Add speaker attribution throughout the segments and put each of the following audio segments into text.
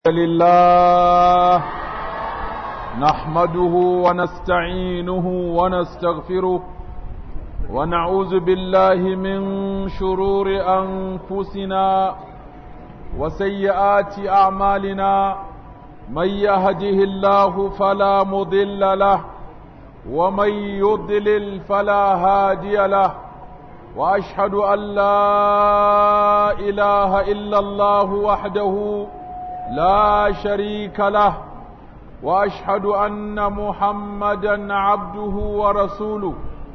Speaker 1: لله نحمده ونستعينه ونستغفره ونعوذ بالله من شرور أنفسنا وسيئات أعمالنا من يهده الله فلا مضل له ومن يضلل فلا هادي له وأشهد أن لا إله إلا الله وحده لا شريك له واشهد ان محمدا عبده ورسوله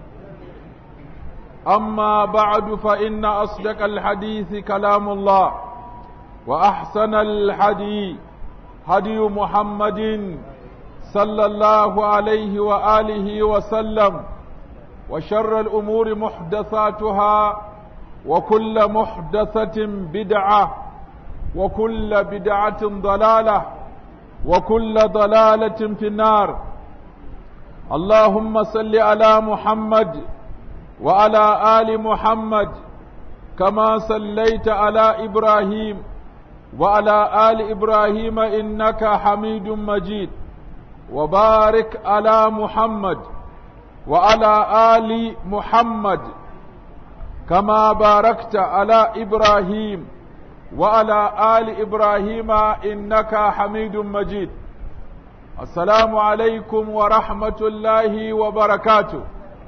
Speaker 1: اما بعد فان اصدق الحديث كلام الله واحسن الحديث هدي محمد صلى الله عليه واله وسلم وشر الامور محدثاتها وكل محدثه بدعه وكل بدعة ضلالة وكل ضلالة في النار اللهم صل على محمد وعلى آل محمد كما صليت على إبراهيم وعلى آل إبراهيم إنك حميد مجيد وبارك على محمد وعلى آل محمد كما باركت على إبراهيم وعلى آل إبراهيم إنك حميد مجيد السلام عليكم ورحمة الله وبركاته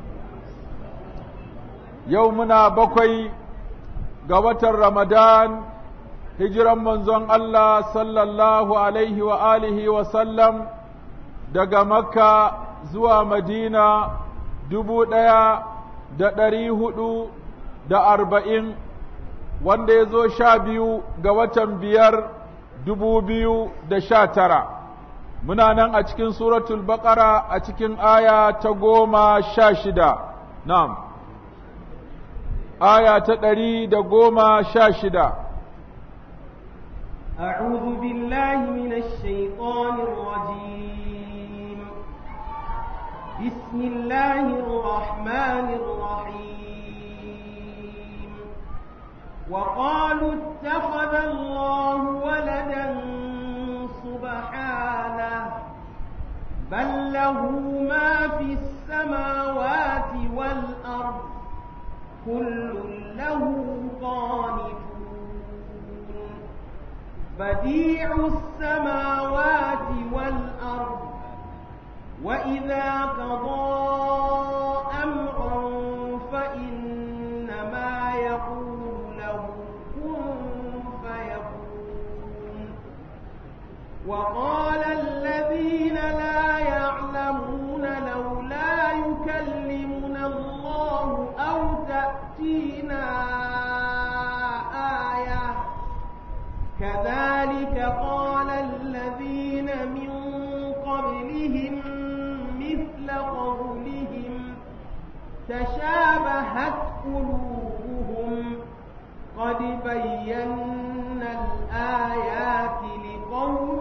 Speaker 1: يومنا بقي قوة رمضان هجرا منزون الله صلى الله عليه وآله وسلم daga makka zuwa madina dubu ɗaya da ɗari hudu da arba'in wanda ya zo sha biyu ga watan biyar dubu biyu da sha tara muna nan a cikin suratul baƙara a cikin aya ta goma sha shida na'am aya ta ɗari da goma sha shida
Speaker 2: أعوذ بالله من الشيطان الرجيم بسم الله الرحمن الرحيم وقالوا اتخذ الله ولدا سبحانه بل له ما في السماوات والأرض كل له قانتون بديع السماوات والأرض وإذا قضى أمرا فإنما يقول وقال الذين لا يعلمون لولا يكلمنا الله أو تأتينا آية كذلك قال الذين من قبلهم مثل قولهم تشابهت قلوبهم قد بينا الآيات لقوم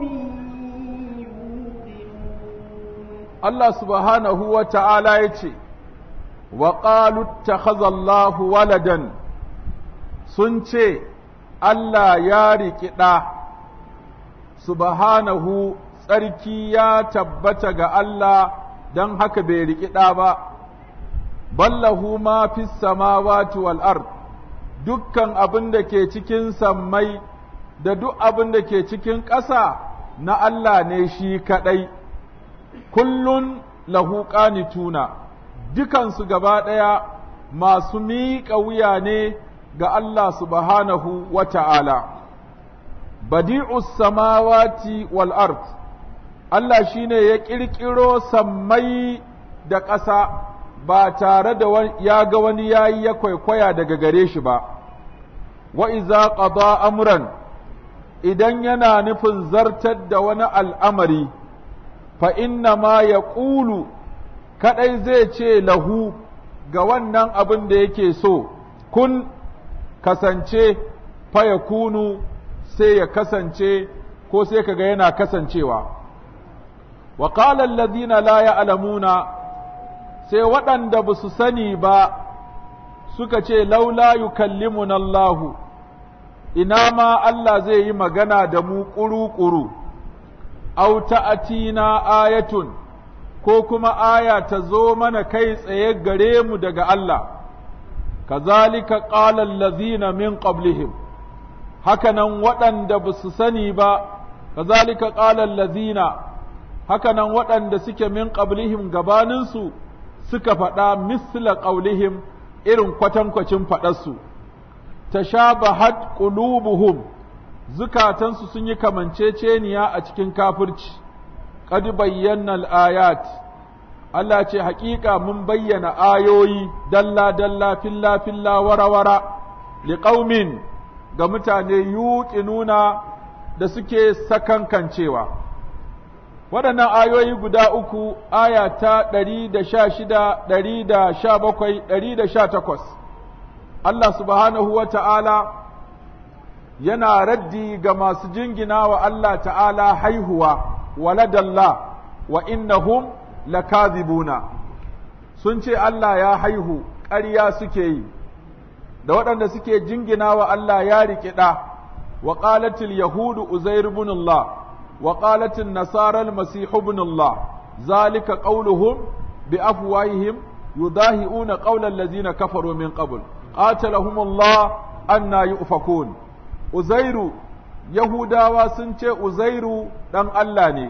Speaker 2: يوقنون
Speaker 1: الله سبحانه وتعالى يتي وقالوا اتخذ الله ولدا سنتي Allah ya riƙi ɗa, subhanahu tsarki ya tabbata ga Allah don haka bai riƙi ɗa ba, ballahu ma fi samawati wal ard dukkan abin da ke cikin sammai da duk abin da ke cikin ƙasa na Allah ne shi kaɗai, kullun lahu ƙanituna, dukansu gaba ɗaya masu miƙa wuya ne ga Allah subhanahu wa ta'ala. Badi'us samawati wal ard Allah shi ne ya ƙirƙiro sammai da ƙasa ba tare da ya ga wani yayi ya kwaikwaya daga gare shi ba. wa iza qada amran idan yana nufin zartar da wani al'amari fa inna ma ya ƙulu kaɗai zai ce lahu ga wannan abin da yake so kun kasance fa ya kunu sai ya kasance ko sai kaga yana kasancewa wa qala alladhina la ya'lamuna sai waɗanda ba su sani ba suka ce laula yukallimuna Allahu ina ma Allah zai yi magana da mu ƙuru-ƙuru, au ta'atina ayatun, ko kuma aya ta zo mana kai tsaye gare mu daga Allah, kazalika ƙalan lazina min qablihim hakanan waɗanda ba su sani ba, kazalika ƙalan lazina, hakanan waɗanda suke min qablihim gabaninsu suka faɗa misla ƙaulihim irin kwatankwacin faɗarsu. tashabahat qulubuhum zukatansu sun yi kamanceceniya a cikin kafirci qad bayyana al-ayat Allah ce haƙiƙa mun bayyana ayoyi dalla dalla filla filla wara wara liqaumin ga mutane yuqinuna da suke sakankancewa waɗannan ayoyi guda uku aya ta ɗari da sha shida ɗari da sha bakwai ɗari da sha takwas Allah subhanahu wa ta'ala yana raddi ga masu jingina wa Allah ta'ala haihuwa waladalla wa innahum lakazibuna sun ce Allah ya haihu ƙarya suke yi da waɗanda suke jingina wa Allah ya riƙiɗa wa ƙalatil yahudu uzair ibn Allah wa ƙalatil nasara al-masih ibn Allah zalika qauluhum bi afwahihim yudahi'una qawla allazina kafaru min qabl qatalahum Allah anna yufakun Uzairu Yahudawa sun ce Uzairu ɗan Allah ne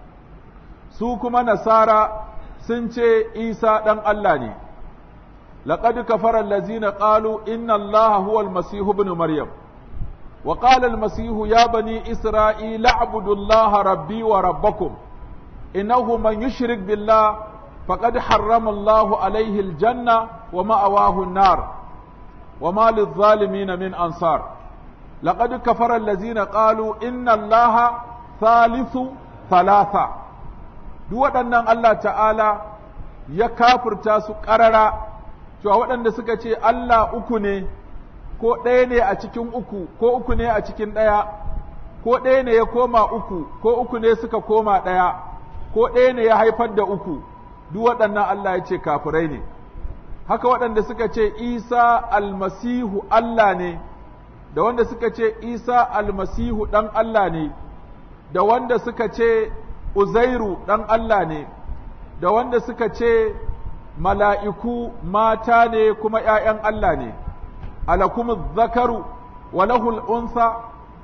Speaker 1: su kuma Nasara sun ce Isa ɗan Allah ne laqad kafara allazina qalu inna Allaha huwa al-masih ibn Maryam wa qala al-masih ya bani Isra'ila a'budu Allaha rabbi wa rabbakum innahu man yushrik billah faqad harrama Allahu alayhi al-janna wa ma'awahu an-nar وما للظالمين من أنصار لقد كفر الذين قالوا إن الله ثالث ثلاثة duk waɗannan Allah ta'ala ya kafurta su ƙarara cewa waɗanda suka ce Allah uku ne ko ɗaya ne a cikin uku ko uku ne a cikin ɗaya ko ɗaya ne ya koma uku ko uku ne suka koma ɗaya ko ɗaya ne ya haifar da uku duk waɗannan Allah ya ce kafirai ne haka waɗanda suka ce Isa almasihu Allah ne, da wanda suka ce Isa almasihu ɗan Allah ne, da wanda suka ce Uzairu ɗan Allah ne, da wanda suka ce mala'iku mata ne kuma ’ya'yan Allah ne, alakumu zakaru wa lahul unsa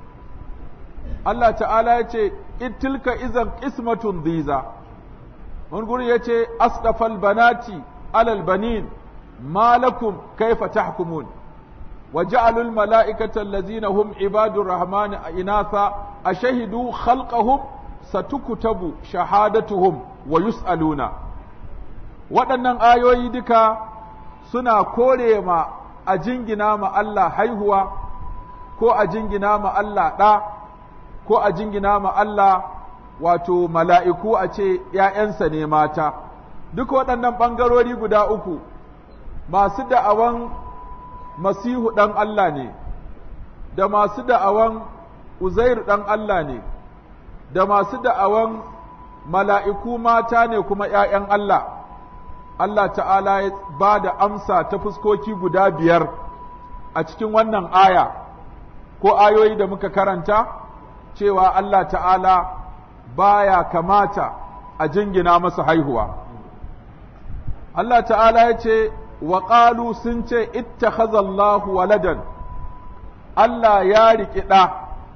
Speaker 1: Allah ta'ala ya ce, Itilka izan ismatun ziza, wani guri ya ce, Asdafal banati alal banin. ما لكم كيف تحكمون وجعلوا الملائكة الذين هم عباد الرحمن إناثا أشهدوا خلقهم ستكتب شهادتهم ويسألون waɗannan ayoyi duka suna kore ma a jingina ma Allah haihuwa ko a jingina ma Allah ɗa ko a jingina ma Allah wato mala'iku a ce ‘ya'yansa ne mata duk waɗannan ɓangarori guda uku masu da'awan masihu ɗan Allah ne, da masu da'awan Uzair ɗan Allah ne, da masu da'awan mala'iku mata ne kuma ’ya'yan Allah, Allah ta'ala ya ba da amsa ta fuskoki guda biyar a cikin wannan aya, ko ayoyi da muka karanta, cewa Allah ta'ala baya kamata a jingina masa haihuwa. Allah ta'ala ya ce, wa sun ce ittakhazallahu waladan Allah ya riƙi ɗa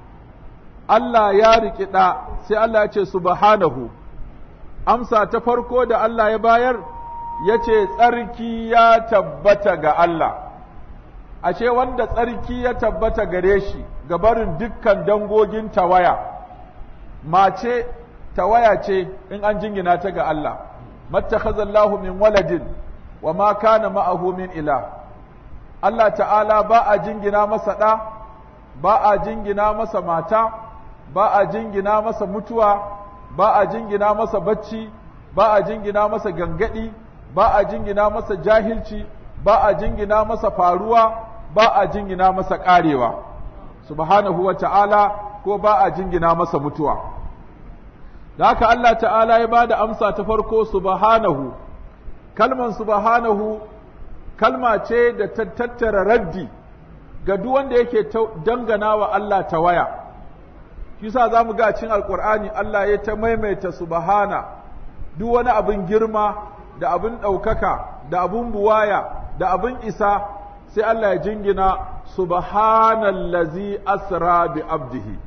Speaker 1: Allah ya riƙi ɗa sai Allah ya ce subhanahu amsa ta farko da Allah ya bayar ya ce tsarki ya tabbata ga Allah ashe wanda tsarki ya tabbata gare shi ga barin dukkan dangogin tawaya mace tawaya ce in an jingina ta ga Allah mattakhazallahu min waladin wa ma kana ma'ahu min ila Allah ta'ala ba a jingina masa ɗa ba a jingina masa mata ba a jingina masa mutuwa ba a jingina masa bacci ba a jingina masa gangadi ba a jingina masa jahilci ba a jingina masa faruwa ba a jingina masa ƙarewa subhanahu wa ta'ala ko ba a jingina masa mutuwa da haka Allah ta'ala ya ba da amsa ta farko subhanahu kalman subhanahu kalma ce da ta tattara raddi ga duk wanda yake dangana wa Allah ta waya shi sa za mu ga cin alkur'ani Allah ya ta maimaita subhana duk wani abin girma da abin ɗaukaka da abin buwaya da abin isa sai Allah ya jingina subhanallazi asra bi abdihi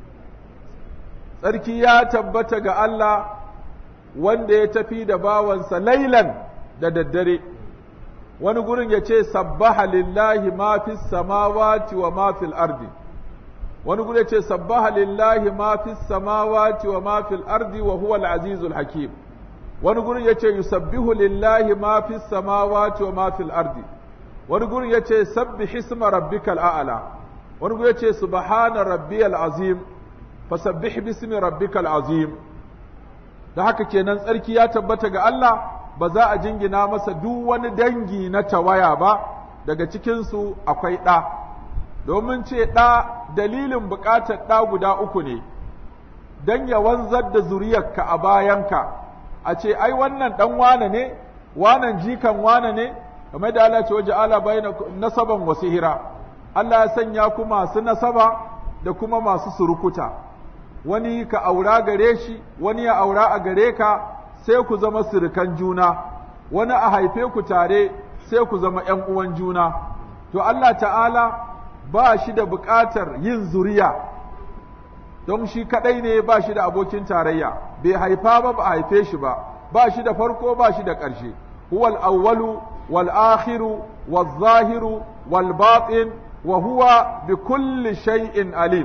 Speaker 1: tsarki ya tabbata ga Allah wanda ya tafi da bawansa lailan da daddare wani gurin ya ce sabbaha lillahi ma fi samawati wa ma fil ardi wani gurin ya ce sabbaha lillahi ma fi samawati wa ma fil ardi wa huwa al-azizul hakim wani gurin ya ce yusabbihu lillahi ma fi samawati wa ma fil ardi wani gurin ya ce sabbi hisma rabbikal a'la wani gurin ya ce subhana rabbiyal azim fasabbih bismi rabbikal azim da haka kenan tsarki ya tabbata ga Allah ba za a jingina masa duk wani dangi na tawaya ba daga cikinsu akwai ɗa domin ce ɗa dalilin buƙatar ɗa guda uku ne don ya wanzar da zuriyarka a bayanka a ce ai wannan ɗan wane ne wanan jikan wane ne kamar da Allah ce waje ala bayna nasaban wasu hira Allah ya sanya ku masu nasaba da kuma masu surukuta wani ka aura gare shi wani ya aura a gare ka sai ku zama surukan juna wani a haife ku tare sai ku zama ‘yan uwan juna to Allah ta'ala ba shi da buƙatar yin zuriya don shi kaɗai ne ba shi da abokin tarayya bai haifa ba ba a haife shi ba ba shi da farko ba shi da ƙarshe huwal awwalu wal akhiru wal zahiru wal batin wa huwa bi kulli shay'in alim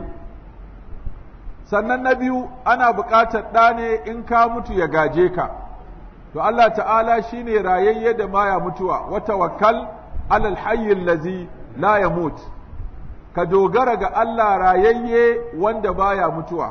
Speaker 1: sannan na biyu ana buƙatar ɗa ne in ka mutu ya gaje ka to Allah ta'ala shine rayayye da maya mutuwa wa tawakkal alal hayyil lazi la yamut ka dogara ga Allah rayayye wanda baya mutuwa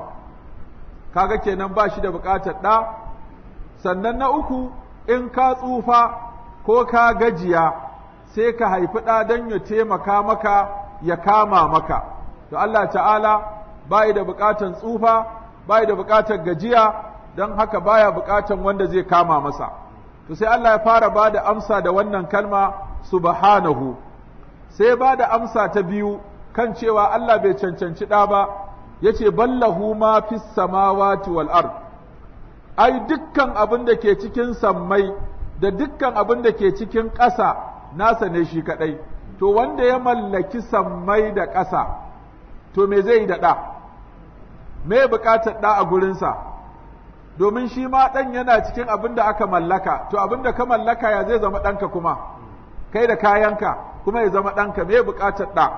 Speaker 1: kaga kenan ba shi da buƙatar ɗa sannan na uku in ka tsufa ko ka gajiya sai ka haifi ɗa don ya taimaka maka ya kama maka to Allah ta'ala bai da buƙatan tsufa bai da buƙatar gajiya don haka baya buƙatan wanda zai kama masa to sai Allah ya fara ba da amsa da wannan kalma subhanahu sai ba da amsa ta biyu kan cewa Allah bai cancanci ɗa ba yace ballahu ma fis samawati wal ard ai dukkan abin da ke cikin sammai da dukkan abin da ke cikin ƙasa nasa ne shi kaɗai to wanda ya mallaki sammai da ƙasa to me zai yi da ɗa me buƙatar ɗa a gurinsa domin shi ma ɗan yana cikin abin da aka mallaka to abin da ka mallaka ya zai zama ɗanka kuma kai da kayanka kuma ya zama ɗanka me buƙatar ɗa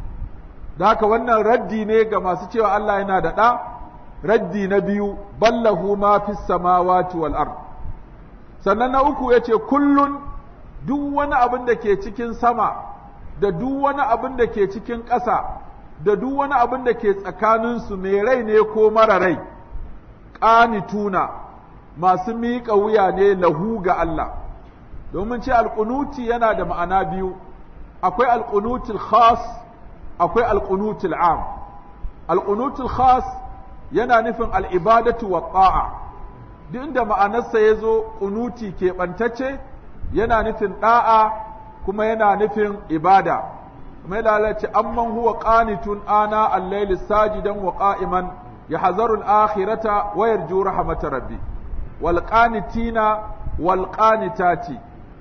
Speaker 1: da haka wannan raddi ne ga masu cewa Allah yana da ɗa raddi na biyu ballahu ma fi samawati wal ard sannan na uku yace kullun duk wani abin da ke cikin sama da duk wani abin da ke cikin ƙasa da duk wani abin da ke tsakaninsu mai rai ne ko mara rai ƙanituna masu miƙa wuya ne lahu ga Allah domin ce alƙunuti yana da ma'ana biyu akwai alƙunutul khas akwai alƙunutul am alƙunutul khas yana nufin al'ibadatu wa ta'a duk inda ma'anarsa ya zo ƙunuti keɓantacce yana nufin ɗa'a kuma yana nufin ibada mai lalace amman huwa qanitun ana al-layli sajidan wa qa'iman yahzaru al-akhirata wa yarju rahmata rabbi wal qanitina wal qanitati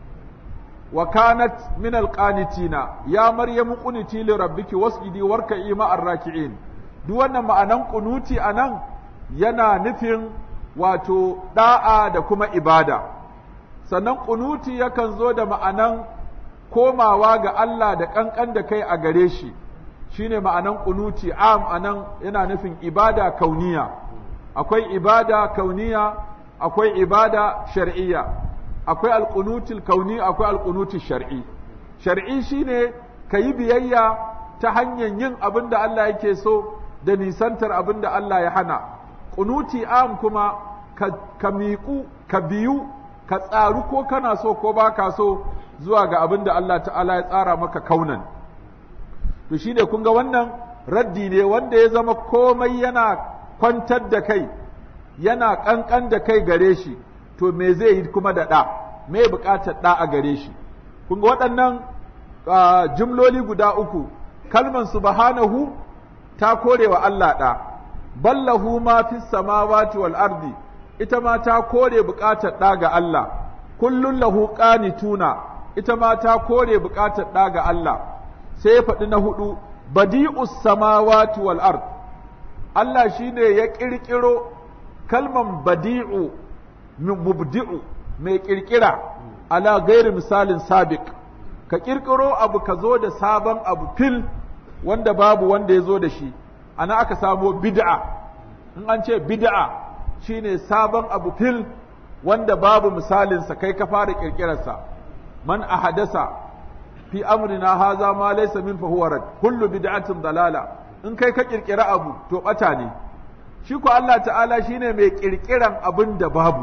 Speaker 1: wa kanat min al qanitina ya maryamu quniti li rabbiki wasjidi warka'i ma'ar raki'in duk wannan ma'anan qunuti anan yana nufin wato da'a da kuma ibada sannan qunuti yakan zo da ma'anan komawa ga Allah da ƙanƙan da kai a gare shi shine ma'anan ƙunuti am anan yana nufin ibada kauniya akwai ibada kauniya akwai ibada shar'iyya akwai alƙunutul kauni akwai alƙunutul shar'i shar'i shine ka yi biyayya ta hanyar yin abin da Allah yake so da nisantar abin da Allah ya hana ƙunuti am kuma ka miƙu ka biyu ka tsaru ko kana so ko baka so zuwa ga abin da Allah ta'ala ya tsara maka kaunan to shi ne kun ga wannan raddi ne wanda ya zama komai yana kwantar da kai yana ƙanƙan da kai gare shi to me zai yi kuma da ɗa me buƙatar ɗa a gare shi kun ga waɗannan jimloli guda uku kalman subhanahu ta kore wa Allah ɗa ballahu ma fi samawati wal ardi ita ma ta kore buƙatar ɗa ga Allah kullun lahu qanituna ita ma ta kore buƙatar ɗa ga Allah sai ya faɗi na hudu badi'us samawati wal ard Allah shine ya ƙirƙiro kalman badi'u mubdi'u mai ƙirƙira ala gairi misalin sabiq ka ƙirƙiro abu ka zo da sabon abu fil wanda babu wanda ya zo da shi ana aka samo bid'a in an ce bid'a shine sabon abu fil wanda babu misalinsa kai ka fara ƙirƙirarsa man ahadasa fi amrina haza ma laysa min fa huwa rad kullu bid'atin dalala in kai ka ƙirƙira abu to bata ne shi ko Allah ta'ala shine mai ƙirƙiran abin da babu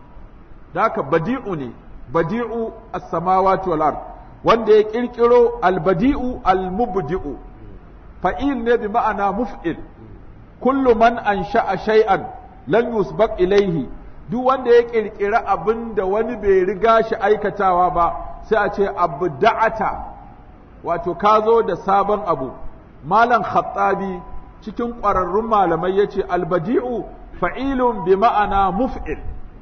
Speaker 1: da haka badi'u ne badi'u as-samawati wal ard wanda ya ƙirƙiro al-badi'u al-mubdi'u fa'il ne bi ma'ana muf'il kullu man ansha'a shay'an lan yusbaq ilaihi duk wanda ya ƙirƙira abin da wani bai riga shi aikatawa ba sai a ce abda'ata wato ka zo da sabon abu malam khattabi cikin ƙwararrun malamai ya ce albadi'u fa'ilun bi ma'ana muf'il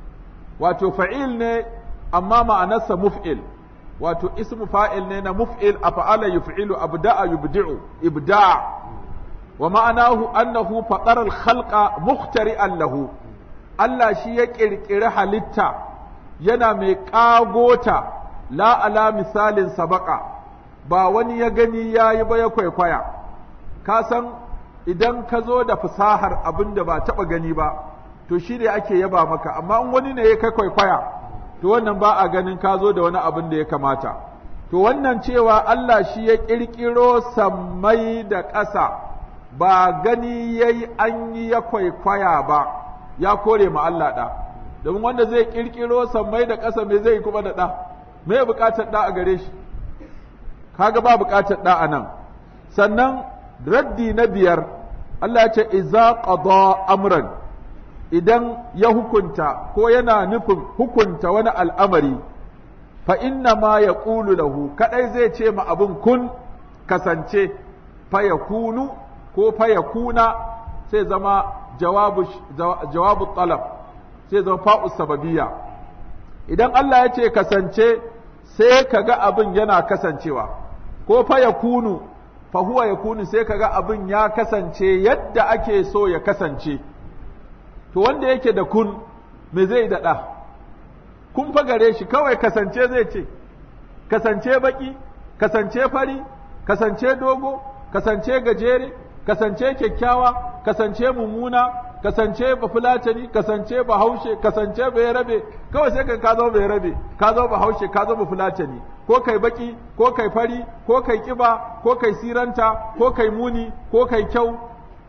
Speaker 1: wato fa'il ne amma ma'anarsa muf'il wato ismu fa'il ne na muf'il a fa'ala yuf'ilu abda'a yubdi'u ibda' wa ma'anahu annahu faɗar al-khalqa muhtari'an lahu Allah shi ya ƙirƙiri halitta yana mai ƙagota la ala misalin sabaka ba wani ya gani ya yi ba ya kwaikwaya ka san idan ka zo da fasahar abin da ba taɓa gani ba to shi ne ake yaba maka amma in wani ne ya kai kwaikwaya to wannan ba a ganin ka zo da wani abin da ya kamata to wannan cewa Allah shi ya ƙirƙiro sammai da ƙasa ba gani ya yi an yi ya kwaikwaya ba ya kore ma Allah ɗa domin wanda zai ƙirƙiro sammai da ƙasa me zai kuma da ɗa me buƙatar ɗa a gare shi kaga ba buƙatar ɗa a nan sannan raddi na biyar Allah ya ce iza qada amran idan ya hukunta ko yana nufin hukunta wani al'amari fa inna ma ya ƙulu lahu kaɗai zai ce ma abin kun kasance fa ya kunu ko fa ya kuna sai zama jawabu, jawabu talab sai zama fa'us sababiyya idan Allah ya ce kasance sai ka ga abin yana kasancewa ko fa ya kunu fa huwa ya kunu sai ka ga abin ya kasance yadda ake so ya kasance to wanda yake da kun me zai daɗa kun fa gare shi kawai kasance zai ce kasance baki kasance fari kasance dogo kasance gajere kasance kyakkyawa kasance mummuna kasance bafulatani kasance bahaushe kasance rabe kawai sai ka zo rabe ka zo bahaushe ka zo bafulatani ko kai baki ko kai fari ko kai kiba ko kai siranta ko kai muni ko kai kyau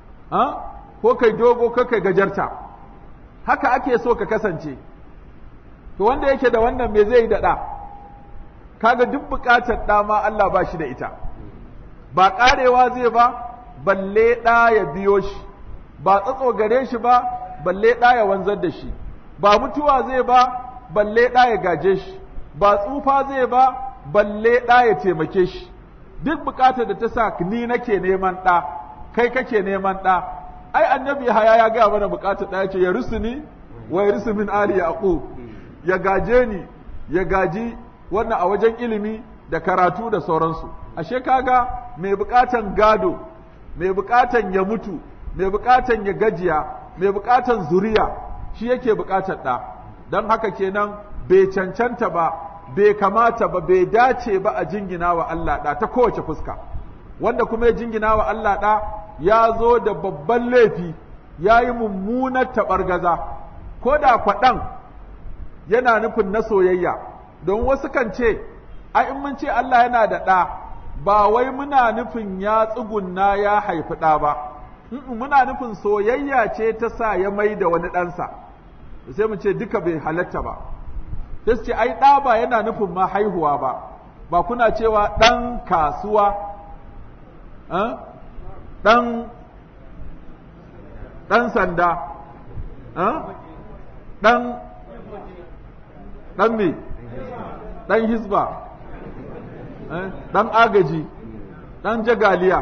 Speaker 1: ko kai dogo ko kai gajarta haka ake so ka kasance to wanda yake da wannan me zai daɗa kaga duk buƙatar ɗa ma Allah ba shi da ita ba ƙarewa zai ba balle ɗa ya biyo shi ba tsatso gare shi ba balle ɗa ya wanzar da shi ba mutuwa zai ba balle ɗa ya gaje shi ba tsufa zai ba balle ɗa ya taimake shi duk buƙatar da ta sa ni nake neman ɗa kai kake neman ɗa ai annabi haya ya gaya mana buƙatar ɗa ya ce ya rusuni wa ya rusu min ali yaqub ya gaje ni ya gaji wannan a wajen ilimi da karatu da sauransu ashe kaga mai buƙatan gado mai buƙatan ya mutu mai buƙatan ya gajiya mai buƙatan zuriya shi yake buƙatar ɗa don haka kenan bai cancanta ba bai kamata ba bai dace ba a jingina wa Allah ɗa ta kowace fuska wanda kuma ya jingina wa Allah ɗa ya zo da babban laifi ya yi mummunar taɓargaza ko da kwaɗan yana nufin na soyayya don wasu kan ce ai in mun ce Allah yana da ɗa ba wai muna nufin ya tsugunna ya haifi ɗa ba muna nufin soyayya ce ta sa ya mai da wani ɗansa sai mu ce duka bai halatta ba sai su ce ai ɗa ba yana nufin ma haihuwa ba ba kuna cewa ɗan kasuwa ɗan ɗan sanda ɗan ɗan me ɗan hisba ɗan agaji ɗan jagaliya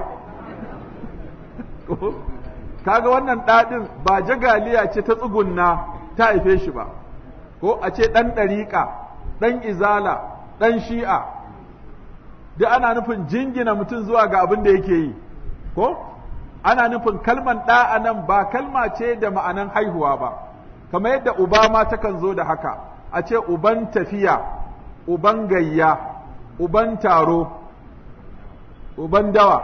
Speaker 1: kaga wannan ɗaɗin ba jagaliya ce ta tsugunna ta haife shi ba ko a ce ɗan ɗariƙa ɗan izala ɗan shi'a duk ana nufin jingina mutum zuwa ga abin da yake yi ko ana nufin kalman ɗa a nan ba kalma ce da ma'anan haihuwa ba kamar yadda uba ma takan zo da haka a ce uban tafiya uban gayya uban taro uban dawa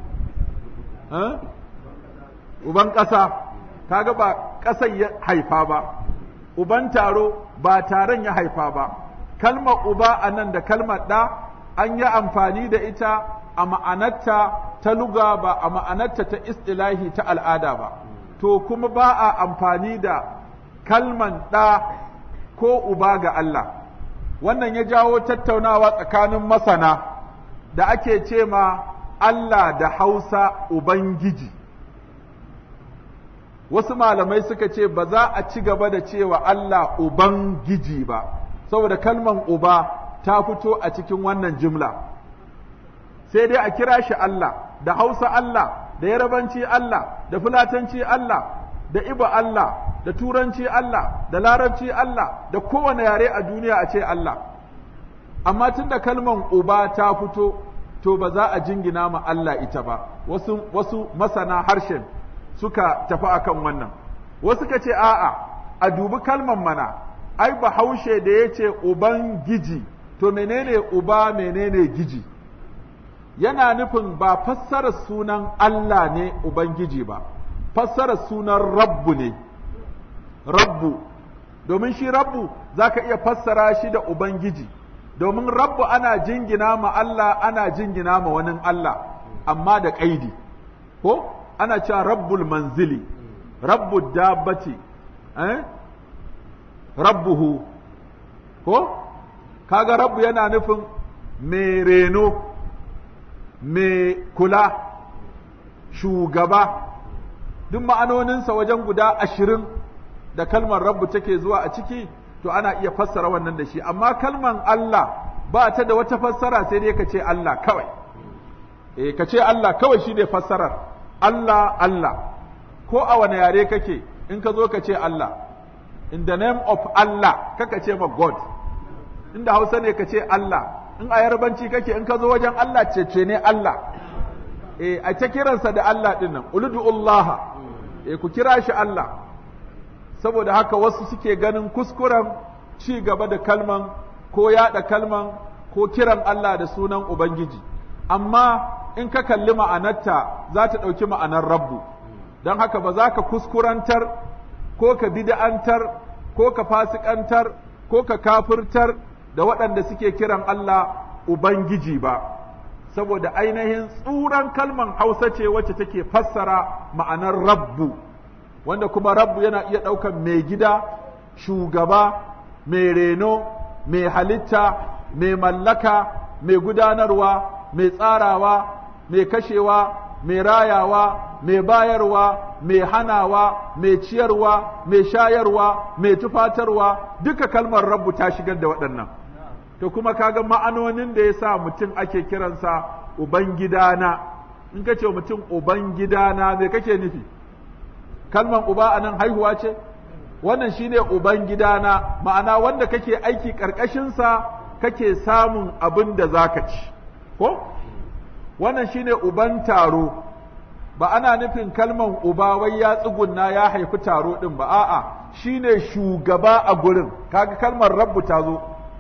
Speaker 1: uban ƙasa kaga ba ƙasar ya haifa ba uban taro ba taron ya haifa ba kalmar uba a nan da kalmar ɗa an yi amfani da ita a ma'anarta ta luga ba a ma'anarta ta istilahi ta al'ada ba to kuma ba a amfani da kalman ɗa ko uba ga Allah wannan ya jawo tattaunawa tsakanin masana da ake ce ma Allah da Hausa Ubangiji wasu malamai suka ce ba za a ci gaba da cewa Allah Ubangiji ba saboda kalman uba ta fito a cikin wannan jimla sai dai a kira shi Allah da Hausa Allah da Yarabanci Allah da Fulatanci Allah da Iba Allah da Turanci Allah da Larabci Allah da kowane yare a duniya a ce Allah amma tun da kalman uba ta fito to ba za a jingina ma Allah ita ba wasu, wasu masana harshen suka tafi akan wannan wasu ka ce a'a a dubi kalman mana ai bahaushe da ya ce uban giji to menene uba menene giji yana nufin ba fassarar sunan Allah ne ubangiji ba fassarar sunan rabbu ne rabbu domin shi rabbu zaka iya fassara shi da ubangiji domin rabbu ana jingina ma Allah ana jingina ma wani Allah amma da ƙaidi ko ana cewa rabbul manzili rabbu dabbati eh? rabbuhu ko kaga rabbu yana nufin mai reno mai kula shugaba duk ma'anoninsa wajen guda ashirin da kalmar rabbu take zuwa a ciki to ana iya fassara wannan da shi amma kalman Allah ba ta da wata fassara sai dai ka ce Allah kawai eh ka ce Allah kawai shi ne fassarar Allah Allah ko a wani yare kake in ka zo ka ce Allah in the name of Allah kaka ce ma God inda Hausa ne ka ce Allah in a yarbanci kake in ka zo wajen Allah cece ne Allah eh a ta kiransa da Allah din nan uludullaha eh ku kira shi Allah saboda haka wasu suke ganin kuskuren ci gaba da kalman ko yaɗa kalman ko kiran Allah da sunan Ubangiji amma in ka kalli ma'anarta za ta ɗauki ma'anar rabbu don haka ba za ka kuskurantar ko ka bid'antar ko ka fasikantar ko ka kafirtar da waɗanda suke kiran Allah Ubangiji ba saboda ainihin tsuran kalman Hausa ce wacce take fassara ma'anar rabbu wanda kuma rabbu yana iya ɗaukan mai gida shugaba mai reno mai halitta mai mallaka mai gudanarwa mai tsarawa mai kashewa mai rayawa mai bayarwa mai hanawa mai ciyarwa mai shayarwa mai tufatarwa duka kalmar rabbu ta shigar da waɗannan to kuma kaga ma'anonin da ya sa mutum ake kiransa ubangidana in ka ce mutum ubangidana me kake nufi kalman uba a nan haihuwa ce wannan shine uban gidana ma'ana wanda kake aiki ƙarƙashinsa kake samun abin da za ka ci ko wannan shine uban taro ba ana nufin kalman uba wai ya tsugunna ya haifi taro ɗin ba a'a shine shugaba a gurin kaga kalmar rabbu ta zo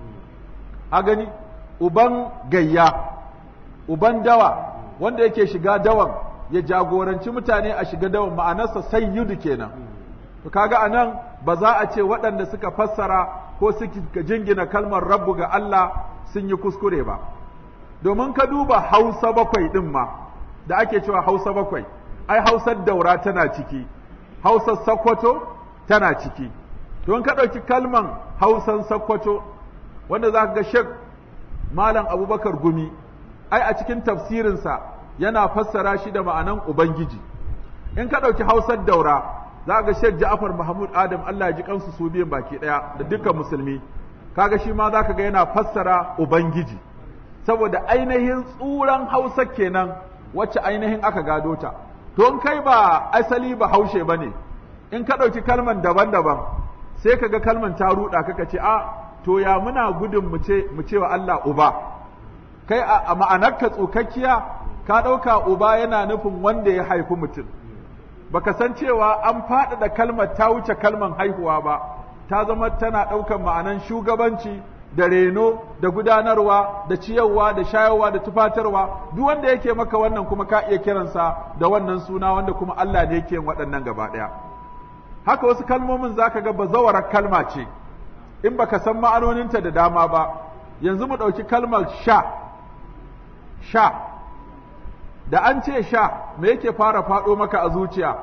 Speaker 1: a gani uban gayya uban dawa wanda yake shiga dawan ya jagoranci mutane a shiga dawan ma'anarsa sayyidu kenan to kaga anan ba za a ce waɗanda suka fassara ko suka jingina kalmar rabbu ga Allah sun yi kuskure ba domin ka duba hausa bakwai ɗin ma da ake cewa hausa bakwai ai hausar daura tana ciki hausar sakwato tana ciki don ka ɗauki kalman hausan sakwato wanda za ka ga shek malam abubakar gumi ai a cikin tafsirinsa yana fassara shi da ma'anan ubangiji in ka ɗauki hausar daura za ga shek ja'afar mahmud adam allah ya ji kansu su biyan baki ɗaya da dukkan musulmi kaga shi ma za ka ga yana fassara ubangiji saboda ainihin tsuran hausa kenan wacce ainihin aka gado ta to in kai ba asali ba haushe ba ne in ka ɗauki kalman daban-daban sai ka ga kalman ta ruɗa kaka ce a to ya muna gudun mu ce mu ce wa Allah uba kai a ma'anarka tsukakkiya ka ɗauka uba yana nufin wanda ya haifi mutum baka san cewa an faɗaɗa kalmar ta wuce kalmar haihuwa ba ta zama tana ɗaukar ma'anan shugabanci da reno da gudanarwa da ciyarwa da shayarwa da tufatarwa duk wanda yake maka wannan kuma ka iya kiransa da wannan suna wanda kuma Allah ne yake waɗannan gaba ɗaya haka wasu kalmomin zaka ga bazawarar kalma ce in baka san ma'anoninta da dama ba yanzu mu ɗauki kalmar sha sha da an ce sha me yake fara faɗo maka a zuciya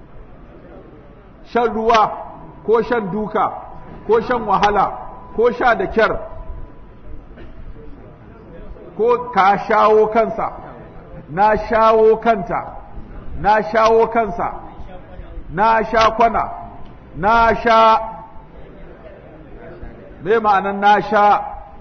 Speaker 1: shan ruwa ko shan duka ko shan wahala ko sha da kyar ko ka shawo kansa na shawo kanta na shawo kansa na sha kwana na sha me ma'anan na sha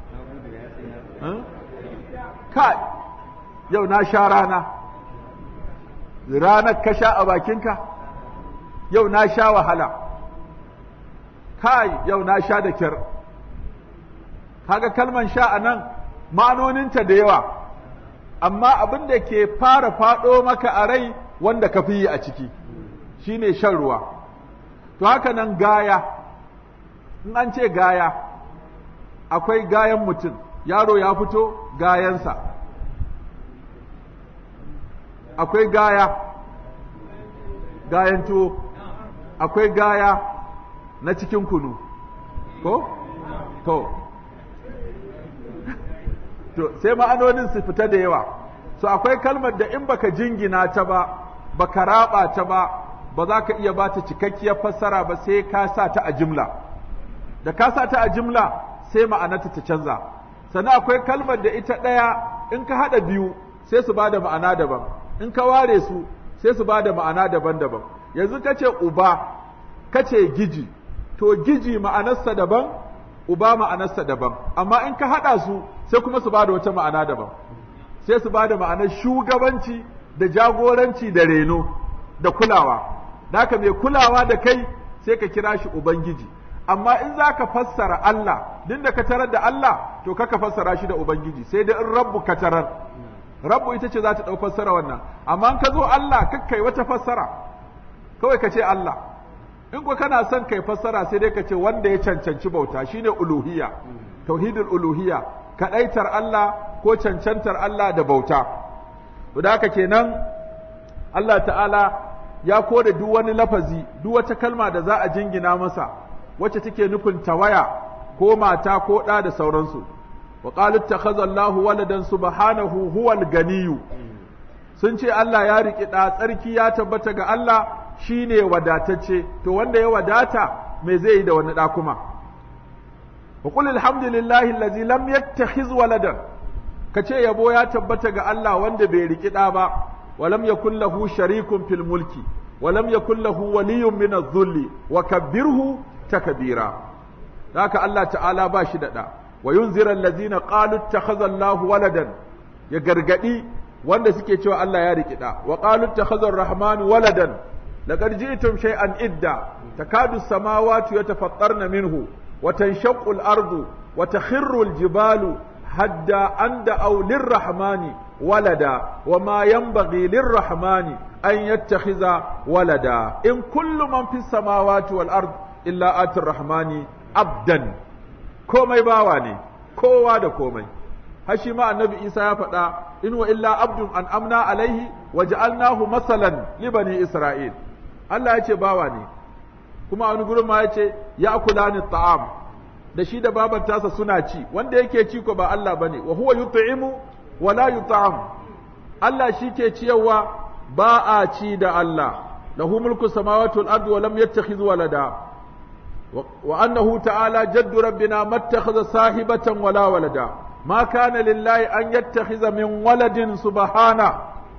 Speaker 1: kai yau na sha rana ranar ka sha a bakinka yau na sha wahala kai yau na sha da kyar kaga kalman sha a nan ma'anoninta da yawa amma abin da ke fara faɗo maka a rai wanda ka fi yi a ciki shine shan ruwa to haka nan gaya in an ce gaya akwai gayan mutum yaro ya fito gayansa akwai gaya gayan tuwo akwai gaya na cikin kunu ko to to sai ma'anonin su fita da yawa so akwai kalmar da in baka jingina ta ba baka raba ta ba ba za ka iya bata cikakkiyar fassara ba sai ka sa ta a jimla da ka sa ta a jimla sai ma'anarta ta canza sannan akwai kalmar da ita ɗaya in ka haɗa biyu sai su bada ma'ana daban in ka ware su sai su bada ma'ana daban-daban yanzu ka ce uba ka ce giji to giji ma'anarsa daban uba ma'anarsa daban amma in ka haɗa su sai kuma su bada wata ma'ana daban sai su bada ma'anar shugabanci da jagoranci da reno da kulawa naka mai kulawa da kai sai ka kira shi ubangiji amma in za ka fassara Allah din da ka tarar da Allah to ka fassara shi da ubangiji sai da in rabbu ka tarar rabbu ita ce za ta ɗau fassara wannan amma in ka zo Allah kakkai wata fassara kawai ka ce Allah in ko kana son kai fassara sai dai ka ce wanda ya cancanci bauta shine uluhiyya tauhidul uluhiyya kadaitar Allah ko cancantar Allah da bauta to da haka kenan Allah ta'ala ya kore duk wani lafazi duk wata kalma da za a jingina masa wacce take nufin tawaya ko mata ko ɗa da sauransu wa qalu ittakhadha Allahu waladan subhanahu huwal ganiyu sun ce Allah ya riƙi ɗa tsarki ya tabbata ga Allah shine wadatacce to wanda ya wadata me zai yi da wani ɗa kuma wa qul alhamdulillahi allazi lam yattakhiz waladan kace yabo ya tabbata ga Allah wanda bai riƙi ɗa ba wa lam yakul lahu sharikun fil mulki wa lam yakul lahu waliyyun min adh-dhulli wa kabbirhu takbira haka Allah ta'ala ba shi da ɗa wa yunzira allazina qalu ittakhadha Allahu waladan ya gargadi wanda suke cewa Allah ya riki da wa qalu ittakhadha ar-rahmanu waladan laqad ji'tum shay'an idda takadu as-samawati yatafattarna minhu wa tanshaqqu al-ardu wa takhirru al-jibalu hadda anda aw lir-rahmani walada wa ma yanbaghi lir-rahmani an yattakhidha walada in kullu man fis samawati wal ard illa atir rahmani abdan komai bawa ne kowa da komai har shi ma annabi isa ya faɗa in wa illa abdun an amna alaihi wa ja'alnahu masalan li bani isra'il Allah ya ce bawa ne kuma wani gurin ma ya ce ya kula ni ta'am da shi da baban tasa suna ci wanda yake ci ko ba Allah bane wa huwa yut'imu wa la yut'am Allah shi ke ciyarwa ba a ci da Allah lahu mulku samawati wal ardi wa lam yattakhidh walada وأنه تعالى جد ربنا ما اتخذ صاحبة ولا ولدا ما كان لله أن يتخذ من ولد سبحانه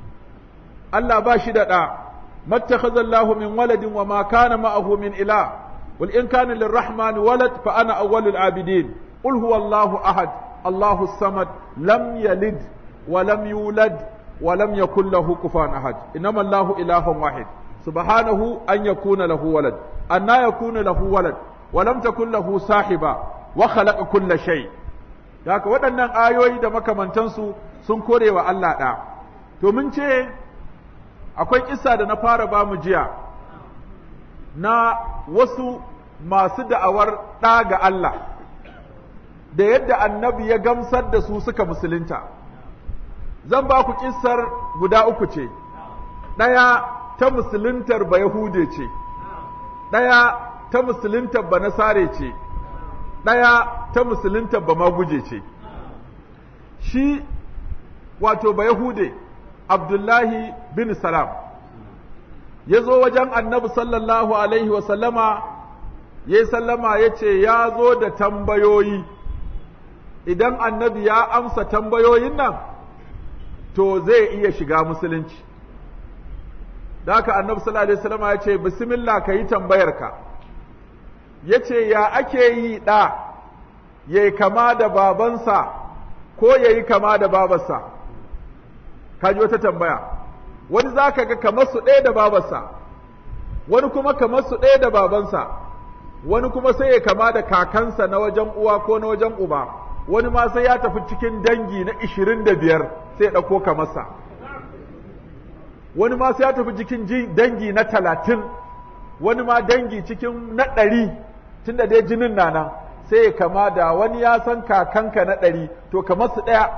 Speaker 1: ألا باشد ما اتخذ الله من ولد وما كان معه من إله قل إن كان للرحمن ولد فأنا أول العابدين قل هو الله أحد Allahu samad lam yalid wa lam yulad wa lam yakul lahu kufuwan ahad innama Allahu ilahun wahid subhanahu an yakuna lahu walad anna yakuna lahu walad wa lam takul lahu sahiba wa khalaqa kulla shay haka waɗannan ayoyi da makamantansu sun kore wa Allah ɗa to mun ce akwai kissa da na fara ba mu jiya na wasu masu da'awar ɗa ga Allah da yadda annabi ya gamsar da su suka musulunta zan ba ku kissar guda uku ce ɗaya ta musuluntar ba Yahude ce ɗaya ta musuluntar ba Nasare ce ɗaya ta musuluntar ba Maguje ce shi wato ba Yahude Abdullahi bin Salam ya zo wajen annabi sallallahu Alaihi wasallama ya yi sallama ya ce ya zo da tambayoyi idan annabi ya amsa tambayoyin nan to zai iya shiga musulunci da haka annabi sallallahu Alaihi wasallama ya ce bismillah ka yi tambayarka ya ce ya ake yi ɗa ya yi kama da babansa ko ya yi kama da babarsa kaji wata tambaya wani za ka ga kamar su ɗaya da babarsa wani kuma kamar su ɗaya da babansa wani kuma sai ya kama da kakansa na wajen uwa ko na wajen uba wani ma sai ya tafi cikin dangi na ishirin da biyar sai ya ɗauko kamarsa wani ma sai ya tafi cikin dangi na talatin wani ma dangi cikin na ɗari tunda dai jinin na nan sai ya kama da wani ya san kakanka na ɗari to kamar su ɗaya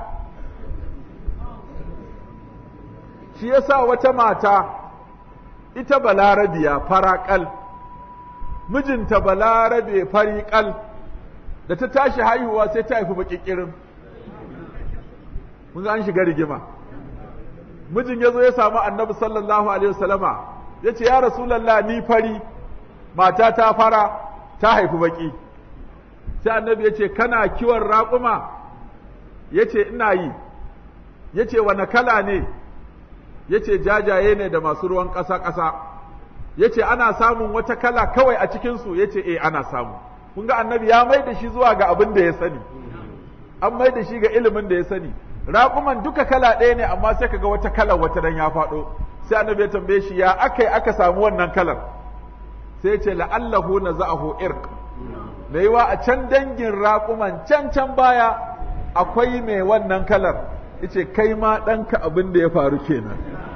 Speaker 1: shi yasa wata mata ita balarabiya faraƙal mijinta balarabe fariƙal da ta tashi haihuwa sai ta haifi baƙiƙirin mun ga an shiga rigima mijin ya zo ya samu annabi sallallahu alaihi wasallama ya ce ya rasulallah ni fari mata ta fara ta haifi baƙi sai annabi ya ce kana kiwon raƙuma ya ce ina yi ya ce wane kala ne ya ce jajaye ne da masu ruwan ƙasa-ƙasa ya ce ana samun wata kala kawai a cikinsu ya ce e ana samu kun ga annabi ya mai da shi zuwa ga abin da ya sani an mai da shi ga ilimin da ya sani raƙuman duka kala ɗaya ne amma sai kaga wata kalar wata dan ya faɗo sai annabi ya tambaye shi ya aka aka samu wannan kalar sai ce la'allahu na za'ahu irq mai yiwa a can dangin raƙuman can can baya akwai mai wannan kalar yace kai ma ɗanka abin da ya faru kenan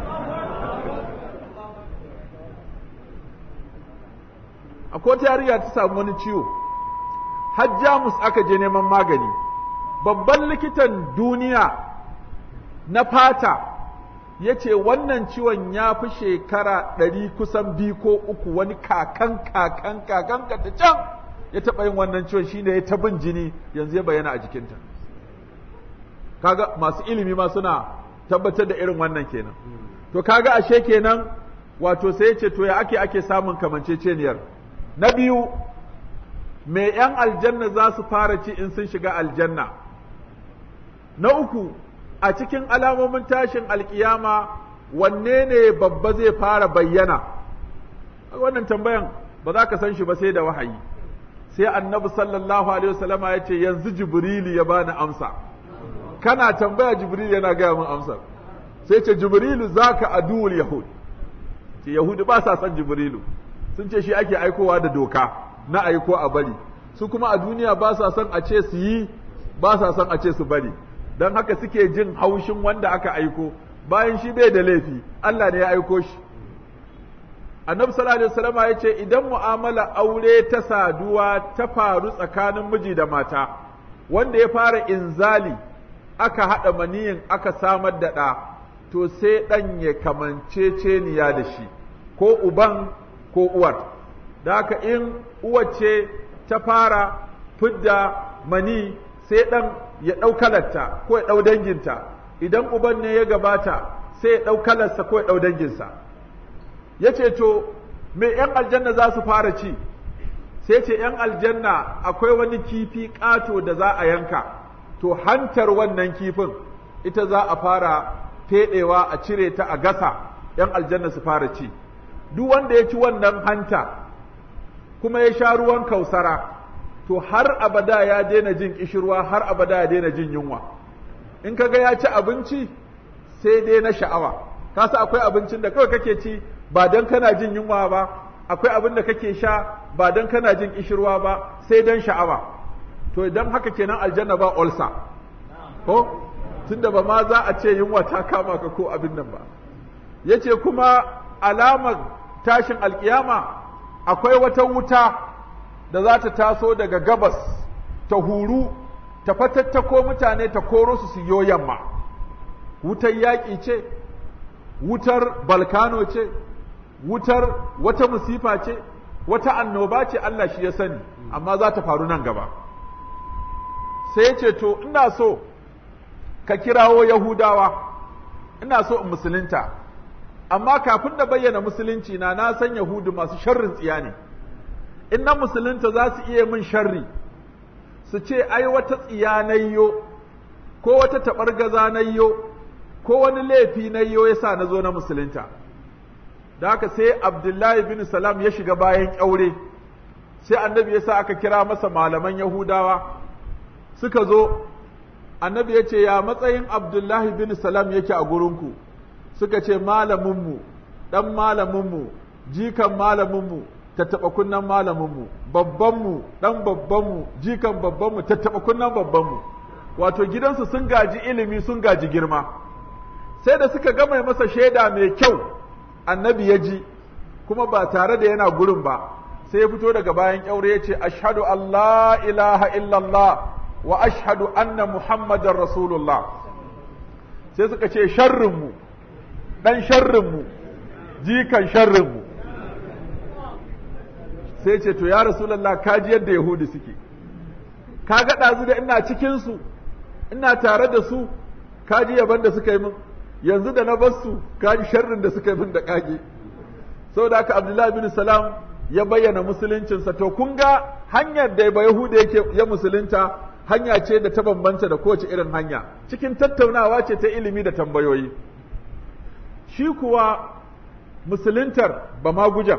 Speaker 1: akwai wata yarinya ta samu wani ciwo har jamus aka je neman magani babban likitan duniya na fata ya ce wannan ciwon ya fi shekara ɗari kusan biyu ko uku wani kakan kakan kakan ka ta can ya taɓa yin wannan ciwon shine ya ta bin jini yanzu ya bayyana a jikinta kaga masu ilimi ma suna tabbatar da irin wannan kenan to kaga ashe kenan wato sai ya ce to ya ake ake samun kamanceceniyar na biyu me ‘yan aljanna za su fara ci in sun shiga aljanna na uku a cikin alamomin tashin alkiyama wanne ne babba zai fara bayyana wannan tambayan ba za ka san shi ba sai da wahayi sai annabi sallallahu alaihi wasallama ya ce yanzu jibrilu ya bani amsa kana tambaya jibrilu yana gaya min amsar sai ce jibrilu zaka aduwul yahud ce yahudu ba sa son jibrilu sun ce shi ake aikowa da doka na aiko a bari su kuma a duniya ba sa son a ce su yi ba sa son a ce su bari don haka suke jin haushin wanda aka aiko bayan shi bai da laifi Allah ne ya aiko shi annabi sallallahu alaihi wasallam ya ce idan mu'amala aure ta saduwa ta faru tsakanin miji da mata wanda ya fara inzali aka haɗa maniyin aka samar da ɗa to sai ɗan ya kamanceceniya da shi ko uban ko uwar da haka in uwace ta fara fidda mani sai ɗan ya ɗau kalarta ko ya ɗau danginta idan uban ne ya gabata sai ya ɗau kalarsa ko ya ɗau danginsa ya ce to me ‘yan aljanna za su fara ci sai ce ‘yan aljanna akwai wani kifi ƙato da za a yanka to hantar wannan kifin ita za a fara feɗewa a cire ta a gasa ‘yan aljanna su fara ci duk wanda ya ci wannan hanta kuma ya sha ruwan kausara to har abada ya daina jin kishirwa har abada ya daina jin yunwa in kaga ya ci abinci sai dai na sha'awa kasa akwai abincin da kawai kake ci ba dan kana jin yunwa ba akwai abin da kake sha ba dan kana jin kishirwa ba sai dan sha'awa to idan haka kenan aljanna ba ulsa ko tunda ba ma za a ce yunwa ta kama ka ko abin nan ba yace kuma alamar tashin alkiyama akwai wata wuta da za ta taso daga gabas ta huru ta fatattako mutane ta koro su siyo yamma wutar yaƙi ce wutar balkano ce wutar wata musifa ce wata annoba ce Allah shi ya sani amma za ta faru nan gaba sai ce to ina so ka kirawo yahudawa ina so in musulunta amma kafin da bayyana musulunci na na san yahudu masu sharrin tsiya ne in na musulunta za su iya min sharri su ce ai wata tsiya nayyo ko wata taɓargaza nayyo ko wani laifi nayyo ya sa na zo na musulunta da haka sai abdullahi bin salam ya shiga bayan ƙyaure sai annabi ya sa aka kira masa malaman yahudawa suka zo annabi ya ce ya matsayin abdullahi bin salam yake a gurinku suka ce malaminmu ɗan malaminmu jikan malaminmu tattaɓa kunnan malaminmu babbanmu ɗan babbanmu jikan babbanmu tattaɓa kunnan babbanmu wato gidansu sun gaji ilimi sun gaji girma sai da suka gama masa shaida mai kyau annabi ya ji kuma ba tare da yana gurin ba sai ya fito daga bayan ƙyaure ya ce ashhadu Allah ilaha illallah wa ashhadu anna muhammadar rasulullah sai suka ce sharrinmu ɗan sharrinmu jikan sharrinmu sai ce to ya rasulallah kaji yadda yahudi suke ka ga ɗazu da ina cikinsu ina tare da su kaji yaban da suka yi min yanzu da na basu kaji sharrin da suka yi min da kage saboda haka abdullahi bin salam ya bayyana musuluncinsa to kun ga hanyar da ba yahuda yake ya musulunta hanya ce da ta bambanta da kowace irin hanya cikin tattaunawa ce ta ilimi da tambayoyi shi kuwa musuluntar ba magujan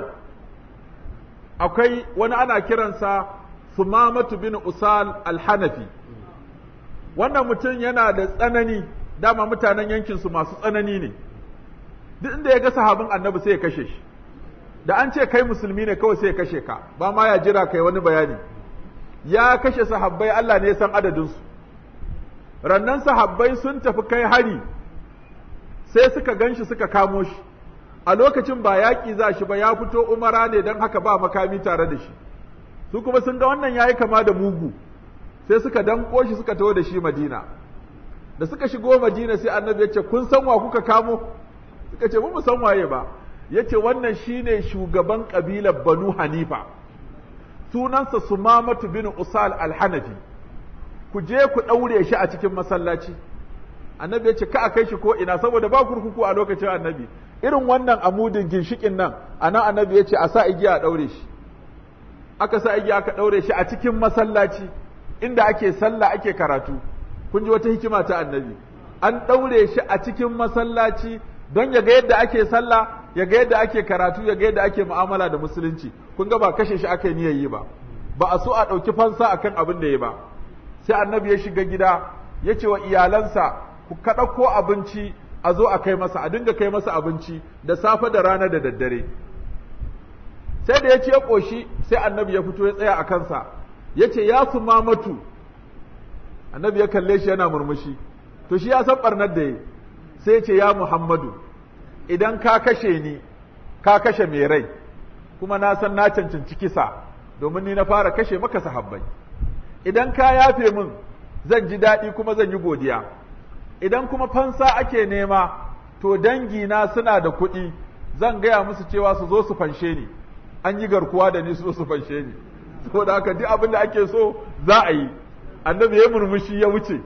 Speaker 1: akwai wani ana kiransa sumamatu bin usal alhanafi wannan mutum yana da tsanani dama mutanen yankinsu masu tsanani ne duk inda ya ga sahabin annabi sai ya kashe shi da an ce kai musulmi ne kawai sai ya kashe ka ba ma ya jira kai wani bayani ya kashe sahabbai Allah ne ya san adadinsu rannan sahabbai sun tafi kai hari sai suka ganshi suka kamo shi a lokacin ba yaƙi za shi ba ya fito umara ne don haka ba makami tare da shi su kuma sun ga wannan yayi kama da mugu sai suka danko shi suka taho da shi madina da suka shigo madina sai annabi ya ce kun san wa kuka kamo suka ce mu san waye ba ya ce wannan shine shugaban kabilar banu hanifa sunansa sumamatu bin usal al-hanafi ku je ku ɗaure shi a cikin masallaci annabi ya ce ka a kai shi ko ina saboda ba kurkuku a lokacin annabi irin wannan amudin ginshikin nan anan annabi ya ce a sa igiya a ɗaure shi aka sa igiya aka ɗaure shi a cikin masallaci inda ake sallah ake karatu kun ji wata hikima ta annabi an ɗaure shi a cikin masallaci don ya ga yadda ake sallah ya ga yadda ake karatu ya ga yadda ake mu'amala da musulunci kun ga ba kashe shi aka yi yi ba ba a so a ɗauki fansa akan abin da ya ba sai annabi ya shiga gida ya ce wa iyalansa ku kaɗa ko abinci a zo a kai masa a dinga kai masa abinci da safe da rana da daddare sai da ya ce ya ƙoshi sai annabi ya fito ya tsaya a kansa ya ce ya su mamatu annabi ya kalle shi yana murmushi to shi ya san ɓarnar da ya sai ya ce ya muhammadu idan ka kashe ni ka kashe mai rai kuma na san na cancanci kisa domin ni na fara kashe maka sahabbai idan ka yafe min zan ji daɗi kuma zan yi godiya idan kuma fansa ake nema to dangina suna da kuɗi zan gaya musu cewa su zo su fanshe ni an yi garkuwa da ni su zo su fanshe ni saboda haka duk abin da ake so za a yi annabi ya murmushi ya wuce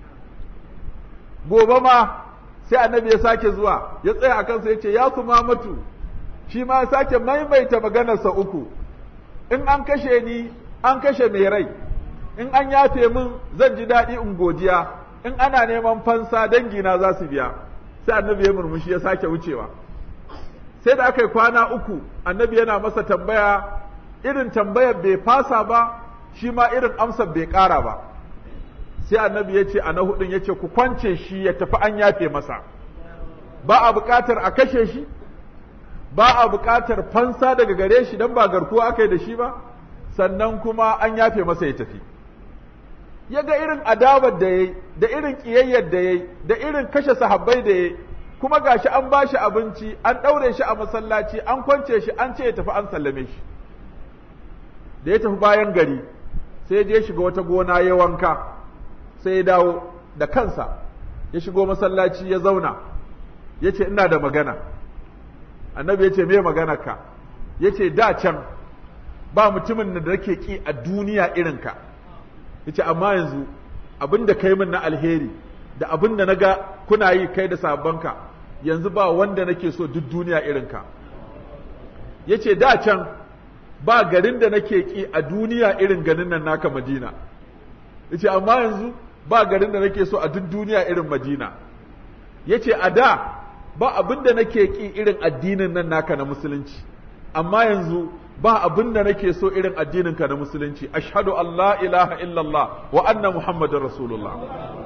Speaker 1: gobe ma sai annabi ya sake zuwa ya tsaya a kansa ya ce ya su mamatu shi ma ya sake maimaita maganarsa uku in an kashe ni an kashe mai rai in an yafe min zan ji daɗi in godiya in ana neman fansa dangina za su biya sai annabi ya murmushi ya sake wucewa sai da aka yi kwana uku annabi yana masa tambaya irin tambayar bai fasa ba shi ma irin amsar bai ƙara ba sai annabi ya ce a na hudun ya ce ku kwance shi ya tafi an yafe masa ba a buƙatar a kashe shi ba a buƙatar fansa daga gare shi don ba garkuwa aka yi da shi ba sannan kuma an yafe masa ya tafi ya ga irin adabar da ya yi da irin ƙiyayyar da ya yi da irin kashe sahabbai da ya yi kuma gashi an ba shi abinci an ɗaure shi a masallaci an kwance shi an ce ya tafi an sallame shi da ya tafi bayan gari sai ya je shiga wata gona ya wanka sai ya dawo da kansa ya shigo masallaci ya zauna ya ce ina da magana annabi ya ce me magana ka ya ce da can ba mutumin da nake ki a duniya irinka ya ce amma yanzu abin da kai min na alheri da abin da na ga kuna yi kai da sabonka yanzu ba wanda nake so duk duniya irinka ya ce da can ba garin da nake ki a duniya irin ganin nan naka madina ya ce amma yanzu ba garin da nake so a duk duniya irin madina ya ce a da ba abin da nake ki irin addinin nan naka na musulunci amma yanzu ba abin da nake so irin addininka na musulunci ashhadu an la ilaha illallah wa anna muhammadar rasulullah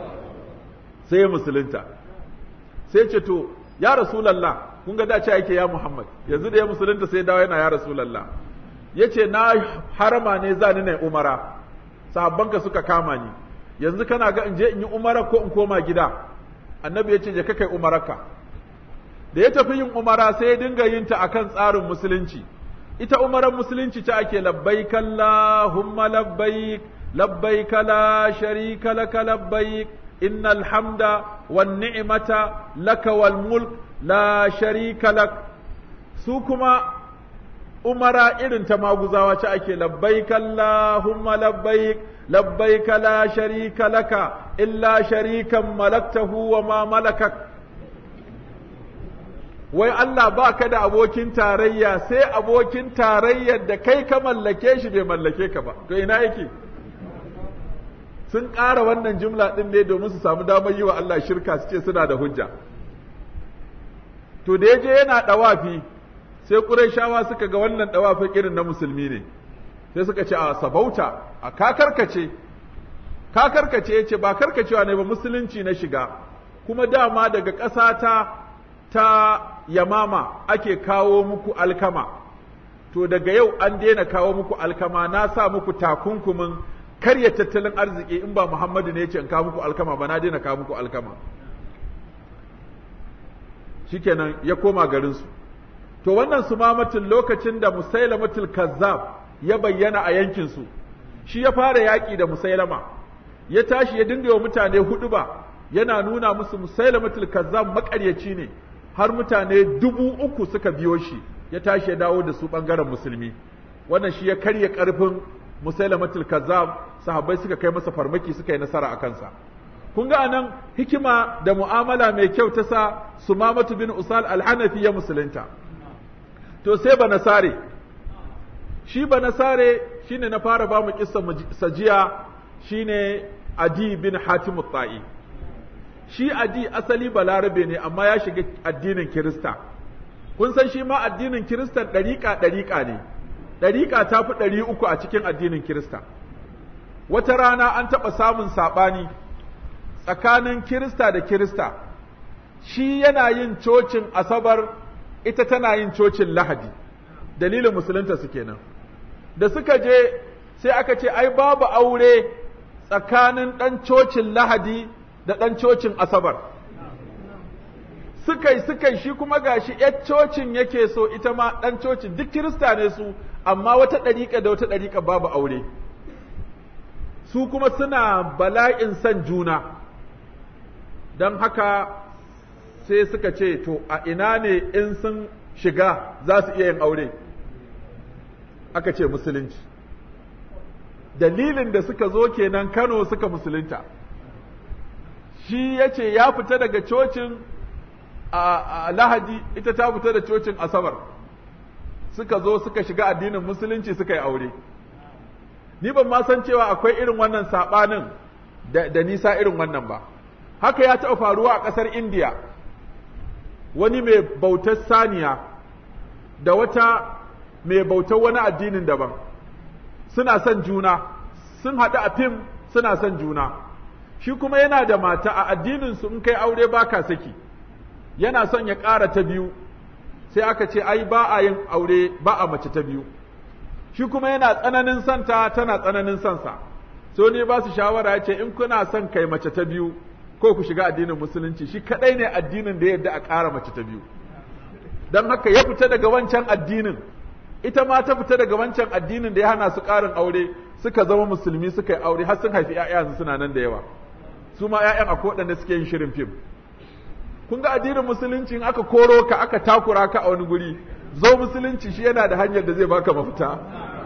Speaker 1: sai ya musulunta sai ce to ya rasulallah kun ga dace yake ya muhammad yanzu da ya musulunta sai dawo yana ya rasulallah yace na harama ne za ni na umara sahabbanka suka kama ni yanzu kana ga in je in yi umara ko in koma gida annabi ya ce je ka kai umararka da ya tafi yin umara sai ya dinga yin ta akan tsarin musulunci ita umaran musulunci ta ake labbaik Allahumma labbaik labbaik la sharika laka labbaik innal hamda wan ni'mata laka wal mulk la sharika lak su kuma umara irin ta maguzawa ce ake labbaik Allahumma labbaik labbaik la sharika laka illa sharikan malaktahu wa ma malakak wai Allah ba ka da abokin tarayya sai abokin tarayyar da kai ka mallake shi bai mallake ka ba to ina yake sun ƙara wannan jumla ɗin ne domin su samu damar yi wa Allah shirka su ce suna da hujja to da ya je yana ɗawafi sai ƙurayshawa suka ga wannan ɗawafin irin na musulmi ne sai suka ce a sabauta a kakarkace kakarkace ya ce ba karkacewa ne ba musulunci na shiga kuma dama daga ƙasa ta ta yamama ake kawo muku alkama to daga yau an daina kawo muku alkama na sa muku takunkumin karya tattalin arziki in ba Muhammadu ne ya ce in kawo muku alkama ba na daina kawo muku alkama shikenan ya koma garinsu to wannan sumamatin lokacin da musailamatul kazzab ya bayyana a yankinsu shi ya fara yaƙi da musailama ya tashi ya dinga wa mutane hudu ba yana nuna musu musailamatul kazzab maƙaryaci ne har mutane dubu uku suka biyo shi ya tashi ya dawo da su ɓangaren musulmi wannan shi ya karya ƙarfin musailamatul kazzab sahabbai suka kai masa farmaki suka yi nasara a kansa kun ga anan hikima da mu'amala mai kyau ta sa sumamatu bin usal al-hanafi ya musulunta to sai banasare shi banasare shine na fara ba mu kissa sajiya shine adi bin hatim ta'i shi adi asali balarabe ne amma ya shiga addinin kirista kun san shi ma addinin kiristan ɗariƙa ɗariƙa ne ɗariƙa ta fi ɗari uku a cikin addinin kirista wata rana an taɓa samun saɓani tsakanin kirista da kirista shi yana yin cocin asabar ita tana yin cocin lahadi dalilin musulunta su kenan da suka je sai aka ce ai babu aure tsakanin ɗan cocin lahadi da ɗan cocin asabar suka yi suka yi shi kuma gashi ‘yar cocin yake so ita ma ɗan cocin duk kirista ne su amma wata ɗariƙa da wata ɗariƙa babu aure su kuma suna bala'in son juna don haka sai suka ce to a ina ne in sun shiga za su iya yin aure aka ce musulunci dalilin da suka zo kenan kano suka musulunta shi ya ce ya fita daga cocin a lahadi ita ta fita da cocin asabar suka zo suka shiga addinin musulunci suka yi aure ni ban ma san cewa akwai irin wannan saɓanin da nisa irin wannan ba haka ya taɓa faruwa a ƙasar indiya wani mai bautar saniya da wata mai bautar wani addinin daban suna son juna sun haɗu a fim suna son juna shi kuma yana da mata a addinin su in kai aure baka saki yana son ya ƙara ta biyu sai aka ce ai ba a yin aure ba a mace ta biyu shi kuma yana tsananin santa tana tsananin sansa so ne ba su shawara ya ce in kuna son kai mace ta biyu ko ku shiga addinin musulunci shi kadai ne addinin da yadda a ƙara mace ta biyu don haka ya fita daga wancan addinin ita ma ta fita daga wancan addinin da ya hana su ƙarin aure suka zama musulmi suka yi aure har sun haifi ƴaƴa suna nan da yawa su ma ƴaƴan akwai waɗanda suke yin shirin fim kun ga addinin musulunci in aka koro ka aka takura ka a wani guri zo musulunci shi yana da hanyar da zai baka mafita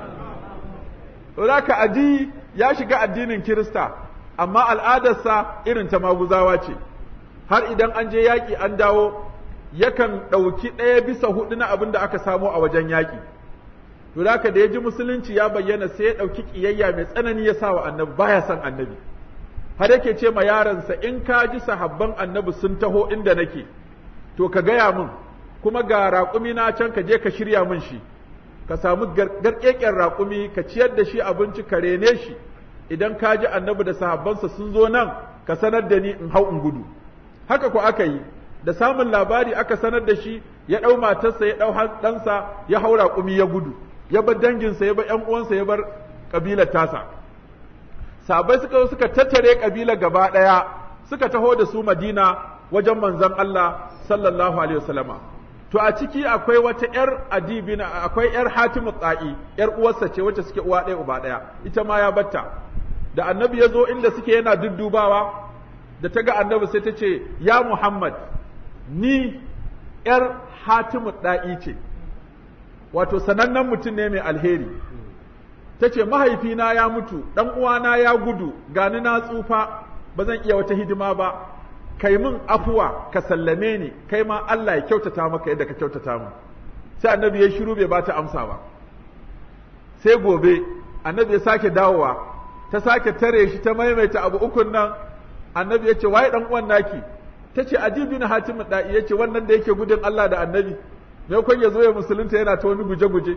Speaker 1: Zaka aji ya shiga addinin Kirista, amma al'adarsa irin ta maguzawa ce, har idan an je yaƙi an dawo, yakan ɗauki ɗaya bisa huɗu na abin da aka samo a wajen yaƙi. To da da ya ji musulunci ya bayyana sai ya ɗauki ƙiyayya mai tsanani ya sa wa annabi baya son annabi. Har yake ce ma yaransa in ka ji sahabban annabi sun taho inda nake, to ka gaya min, kuma ga raƙumi na can ka je ka shirya min shi. ka samu garkeken raƙumi ka ciyar da shi abinci ka rene shi idan ka ji annabi da sahabbansa sun zo nan ka sanar da ni in hau in gudu haka ko aka yi da samun labari aka sanar da shi ya ɗau matarsa ya ɗau ɗansa ya hau raƙumi ya gudu ya bar danginsa ya bar ƴan uwansa ya bar ƙabilar tasa sahabbai suka zo suka tattare ƙabilar gaba ɗaya suka taho da su madina wajen manzon Allah sallallahu alaihi wasallama to a ciki akwai wata ‘yar adibina akwai ‘yar hatimu tsa'i ‘yar uwarsa ce wacce suke uwa ɗaya uba ɗaya ita ma ya batta da annabi ya zo inda suke yana duddubawa da ta ga annabi sai ta ce ya muhammad ni ‘yar hatimu ɗa'i ce wato sanannen mutum ne mai alheri ta ce mahaifina ya mutu ɗan uwana ya gudu gani na tsufa ba zan iya wata hidima ba kai min afuwa ka sallame ni kai ma Allah ya kyautata maka yadda ka kyautata mu sai annabi ya shiru bai bata amsa ba sai gobe annabi ya sake dawowa ta sake tare shi ta maimaita abu ukun nan annabi ya ce waye dan uwan naki ta ce ajibi na hatimin da'i ya ce wannan da yake gudun Allah da annabi me kun ya zo ya musulunta yana ta wani guje-guje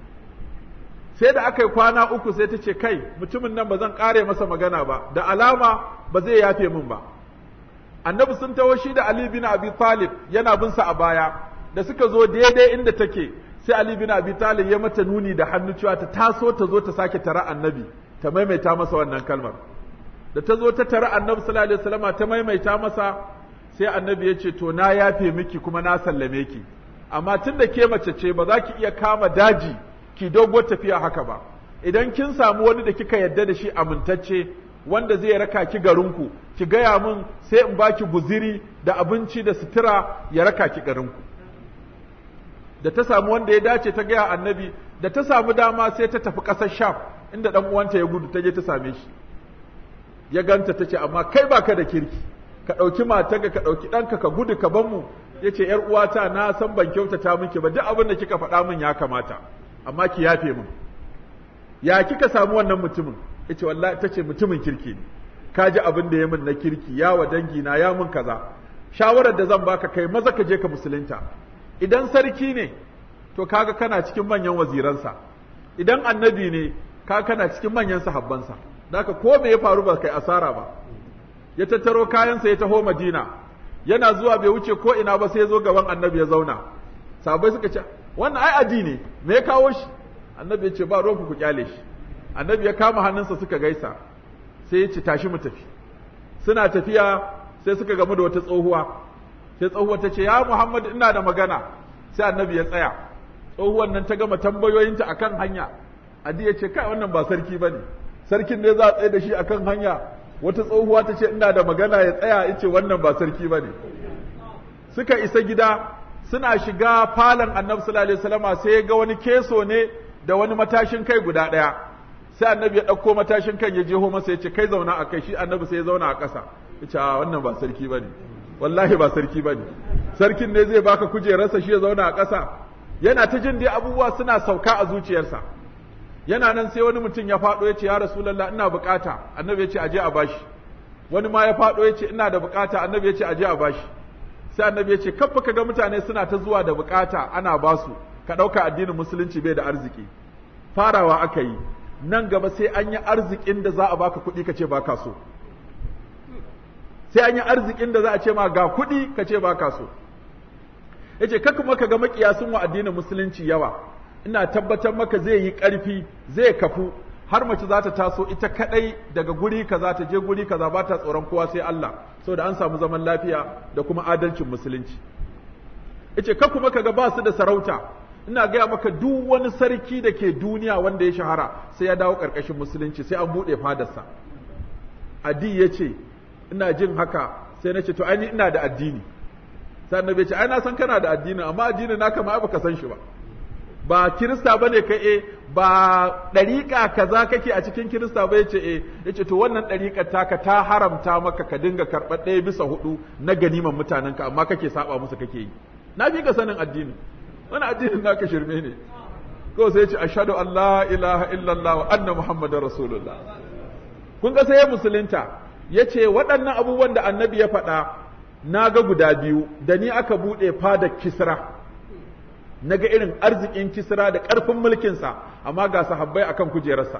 Speaker 1: sai da aka yi kwana uku sai ta ce kai mutumin nan ba zan kare masa magana ba da alama ba zai yafe min ba annabi sun taho shi da Ali bin Abi Talib yana bin sa a baya da suka zo daidai inda take sai Ali bin Abi Talib ya mata nuni da hannu cewa ta taso ta zo ta sake tara annabi ta maimaita masa wannan kalmar da ta zo ta tara annabi sallallahu alaihi wasallama ta maimaita masa sai annabi ya ce to na yafe miki kuma na sallame ki amma tun da ke mace ce ba za ki iya kama daji ki dogo tafiya haka ba idan kin samu wani da kika yadda da shi amintacce wanda zai raka ki garinku ki gaya min sai in baki guziri da abinci da sutura ya raka ki garinku da ta samu wanda ya dace ta gaya annabi da ta samu dama sai ta tafi ƙasar sham inda ɗan uwanta ya gudu ta je ta same shi ya ganta ta ce amma kai baka da kirki ka ɗauki matarka ka ɗauki ɗanka ka gudu ka ban mu ya ce ‘yar uwata na san ban kyautata miki ba duk abin da kika faɗa min ya kamata amma ki yafe min ya kika samu wannan mutumin ya ce wallahi ta ce mutumin kirki ne ka ji abin da ya min na kirki ya wa dangi na ya min kaza shawarar da zan baka kai maza ka je ka musulunta idan sarki ne to kaga kana cikin manyan waziransa idan annabi ne kaga kana cikin manyan sahabbansa Daka ko me ya faru ba kai asara ba ya tattaro kayansa ya taho Madina yana zuwa bai wuce ko ina ba sai ya zo gaban annabi ya zauna sahabbai suka ce wannan ai aji ne me ya kawo shi annabi ya ce ba ruwanku ku kyale shi annabi ya kama hannunsa suka gaisa sai ya ce tashi mu tafi suna tafiya sai suka gamu da wata tsohuwa sai tsohuwa ta ce ya Muhammad ina da magana sai annabi ya tsaya tsohuwan nan ta gama tambayoyinta akan hanya adi ya ce kai wannan ba sarki bane sarkin ne za a tsaye da shi akan hanya wata tsohuwa ta ce ina da magana ya tsaya ya ce wannan ba sarki bane suka isa gida suna shiga falon annabi sallallahu alaihi wasallama sai ya ga wani keso ne da wani matashin kai guda ɗaya sai annabi ya ɗauko matashin kan ya jeho masa ya ce kai zauna a kai shi annabi sai ya zauna a ƙasa ya ce a wannan ba sarki ba ne wallahi ba sarki ba ne sarkin ne zai baka kujerarsa shi ya zauna a ƙasa yana ta jin dai abubuwa suna sauka a zuciyarsa yana nan sai wani mutum ya faɗo ya ce ya rasulallah ina bukata annabi ya ce aje a bashi wani ma ya faɗo ya ce ina da bukata annabi ya ce aje a bashi sai annabi ya ce kafa ka ga mutane suna ta zuwa da bukata ana basu ka ɗauka addinin musulunci bai da arziki farawa aka yi nan gaba sai an yi arzikin da za a baka kuɗi ka ce baka so sai an yi arzikin da za a ce ma ga kuɗi ka ce baka so yace ka kuma ka ga makiyasun wa addinin musulunci yawa ina tabbatar maka zai yi ƙarfi zai kafu har mace za ta taso ita kadai daga guri kaza ta je guri kaza ba ta tsoron kowa sai Allah saboda an samu zaman lafiya da kuma adalcin musulunci yace ka kuma kaga ba su da sarauta ina gaya maka duk wani sarki da ke duniya wanda ya shahara sai ya dawo karkashin musulunci sai an bude fadarsa adi yace ina jin haka sai na ce to ai ina da addini sai annabi ya ce ai na san kana da addini amma addini naka ma baka san shi ba ba kirista ba ne ka e ba ɗariƙa kaza kake a cikin kirista ba yace e yace to wannan ɗariƙar taka ta haramta maka ka dinga karɓar ɗaya bisa hudu na ganiman mutanenka amma kake saba musu kake yi na fi ka sanin addini wani addinin naka shirme ne ko sai yace ashhadu an la ilaha illallah wa anna muhammadar rasulullah kun ga sai ya musulunta yace waɗannan abubuwan da annabi ya faɗa na ga guda biyu da ni aka buɗe fadar kisra na ga irin arzikin kisra da ƙarfin mulkinsa amma ga sahabbai akan kujerarsa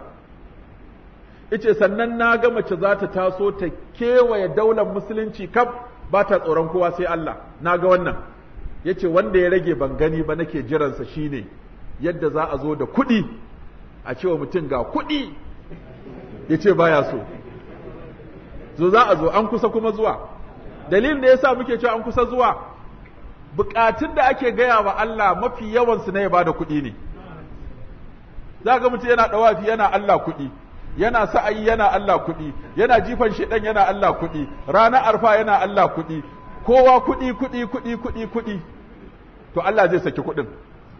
Speaker 1: ice sannan na ga mace za ta taso ta kewaye daular musulunci kaf ba ta tsoron kowa sai Allah na ga wannan ya ce wanda ya rage ban gani ba nake jiransa shine yadda za a zo da kuɗi a cewa mutum ga kuɗi ya ce baya so zo za a zo an kusa kuma zuwa dalilin da ya sa muke cewa an kusa zuwa bukatun da ake gaya wa Allah mafi yawansu na ya bada kuɗi ne za ga mutum yana ɗawafi yana Allah kuɗi yana sa'ayi yana Allah kuɗi yana jifan shedan yana Allah kuɗi ranar arfa yana Allah kuɗi kowa kuɗi kuɗi kuɗi kuɗi kuɗi to Allah zai saki kuɗin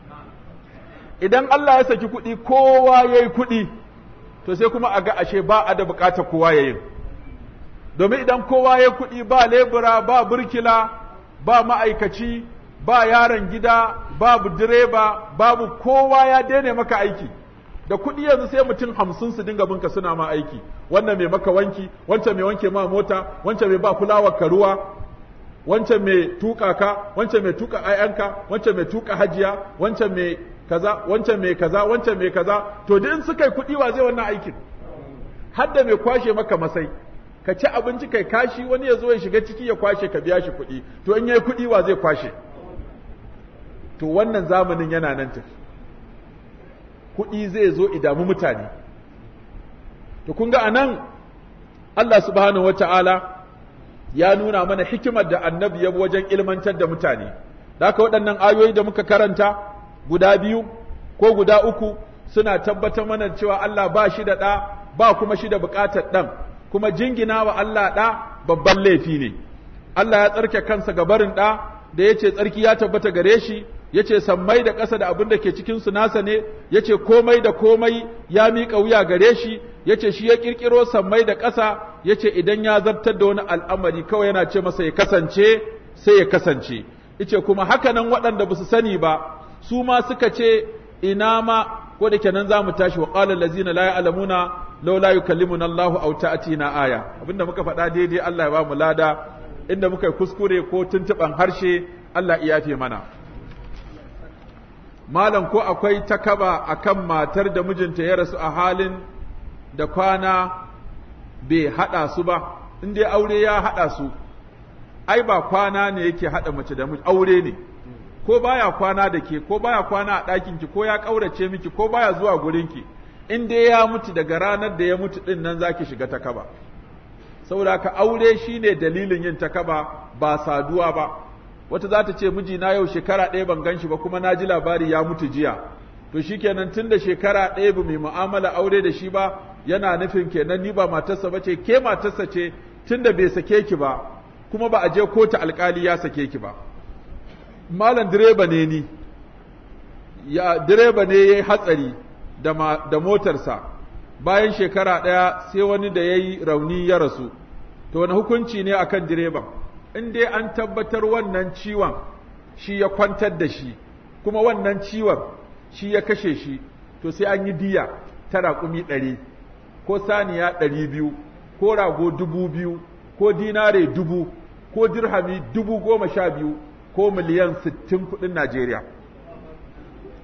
Speaker 1: idan Allah ya saki kuɗi kowa ya yi kuɗi to sai kuma a ga ashe ba a da bukatar kowa ya yi domin idan kowa ya kuɗi ba lebura ba burkila ba ma'aikaci ba yaron gida babu direba babu kowa ya daina maka aiki da kuɗi yanzu sai mutum hamsin su dinga binka suna ma aiki wannan mai maka wanki wancan mai wanke ma mota wancan mai ba kulawar ka ruwa wancan mai tuka ka wancan mai tuka ayanka wancan mai tuka hajiya wancan mai kaza wancan mai kaza wancan mai kaza to duk in suka yi kuɗi wa zai wannan aikin har da mai kwashe maka masai ka ci abinci kai kashi wani ya zo ya shiga ciki ya kwashe ka biya shi kuɗi to in yayi kuɗi wa zai kwashe to wannan zamanin yana nan tafi kuɗi zai zo idamu mutane to kun ga anan Allah subhanahu wata'ala ya nuna mana hikimar da annabi ya wajen ilmantar da mutane da haka waɗannan ayoyi da muka karanta guda biyu ko guda uku suna tabbatar mana cewa Allah ba shi da ɗa ba kuma shi da buƙatar ɗan kuma jingina wa Allah ɗa babban laifi ne Allah ya tsarke kansa ga barin ɗa da ya ce tsarki ya tabbata gare shi ya ce sammai da ƙasa da abin da ke cikinsu nasa ne ya ce komai da komai ya miƙa wuya gare shi ya ce shi ya ƙirƙiro sammai da ƙasa ya ce idan ya zartar da wani al'amari kawai yana ce masa ya kasance sai ya kasance ice kuma haka nan waɗanda ba su sani ba su ma suka ce ina ma ko da kenan za mu tashi wa qala allazina la ya'lamuna law la yukallimuna Allah aw ta'tina aya abinda muka faɗa daidai Allah ya ba mu lada inda muka yi kuskure ko tuntuban harshe Allah ya yafe mana malam ko akwai takaba akan matar da mijinta ya rasu a halin da kwana bai haɗa su ba in dai aure ya haɗa su ai ba kwana ne yake haɗa mace da miji aure ne ko baya kwana da ke ko baya kwana a ɗakin ki ko ya ƙaurace miki ko baya zuwa gurin ki in dai ya mutu daga ranar da ya mutu ɗin nan zaki shiga takaba saboda ka aure shine dalilin yin takaba ba saduwa ba wata za ta ce mijina yau shekara ɗaya ban gan shi ba kuma na ji labari ya mutu jiya to shikenan tun da shekara ɗaya ba mai mu'amala aure da shi ba yana nufin kenan ni ba matarsa ba ce ke matarsa ce tun da bai sake ki ba kuma ba a je kotu alkali ya sake ki ba malam direba ne ni ya direba ne ya yi hatsari da, da motarsa bayan shekara ɗaya sai wani da ya yi rauni ya rasu to wani hukunci ne akan direban in dai an tabbatar wannan ciwon shi ya kwantar da shi kuma wannan ciwon shi ya kashe shi to sai an yi diya ta raƙumi ɗari ko saniya ɗari biyu ko rago dubu biyu ko dinare dubu ko dirhami dubu goma sha biyu ko miliyan sittin kuɗin Najeriya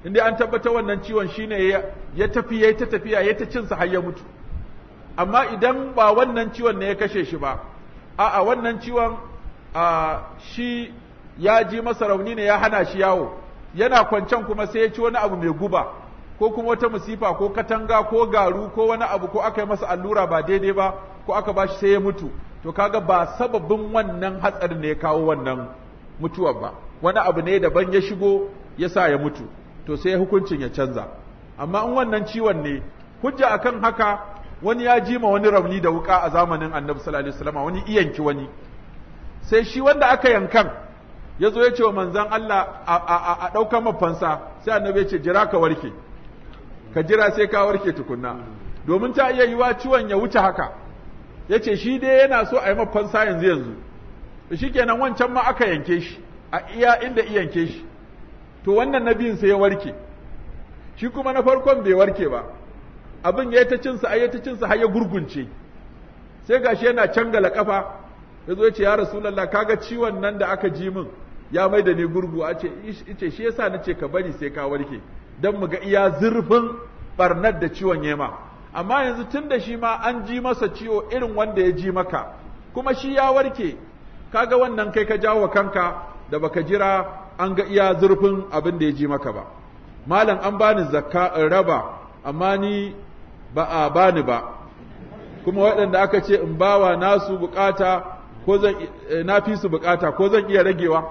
Speaker 1: inda an tabbata wannan ciwon shine ya, ya tafi ya ta tafiya ya ta cinsa har ya mutu amma idan ba wannan ciwon ne ya kashe shi ba a'a wannan ciwon a shi ya ji masa rauni ne ya hana shi yawo yana kwancen kuma sai ya ci wani abu mai guba ko kuma wata musifa ko katanga ko garu ko wani abu ko aka yi masa allura ba daidai ba ko aka ba shi sai ya mutu to kaga ba sababin wannan hatsarin ne ya kawo wannan mutuwar ba wani abu ne daban ya shigo ya sa ya mutu to sai hukuncin ya canza amma in wannan ciwon ne hujja akan haka wani ya jima wani rauni da wuka a zamanin annabi sallallahu alaihi wasallam wani iyanki wani sai shi wanda aka yankan ya zo ya ce wa manzan Allah a ɗaukar mafansa sai annabi ya ce jira ka warke ka jira sai ka warke tukunna domin ta iya yiwa ciwon ya wuce haka ya ce shi dai yana so a yi mafansa yanzu yanzu shi kenan wancan ma aka yanke shi a iya inda iyanke shi to wannan nabiyin sai ya warke shi kuma na farkon bai warke ba abin ya ta cinsa a ta cinsa har ya gurgunce sai gashi yana cangala kafa ya zo ya ce ya rasulallah kaga ciwon nan da aka ji min ya mai da ni gurgu a ce ice shi yasa na ce ka bari sai ka warke don mu ga iya zurfin barnar da ciwon yema amma yanzu tun da shi ma an ji masa ciwo irin wanda ya ji maka kuma shi ya warke kaga wannan kai ka jawo kanka da baka jira an ga iya zurfin abin da ya ji maka ba malam an bani zakka in raba amma ni ba a bani ba kuma waɗanda aka ce in bawa nasu bukata ko zan na fi su bukata ko zan iya ragewa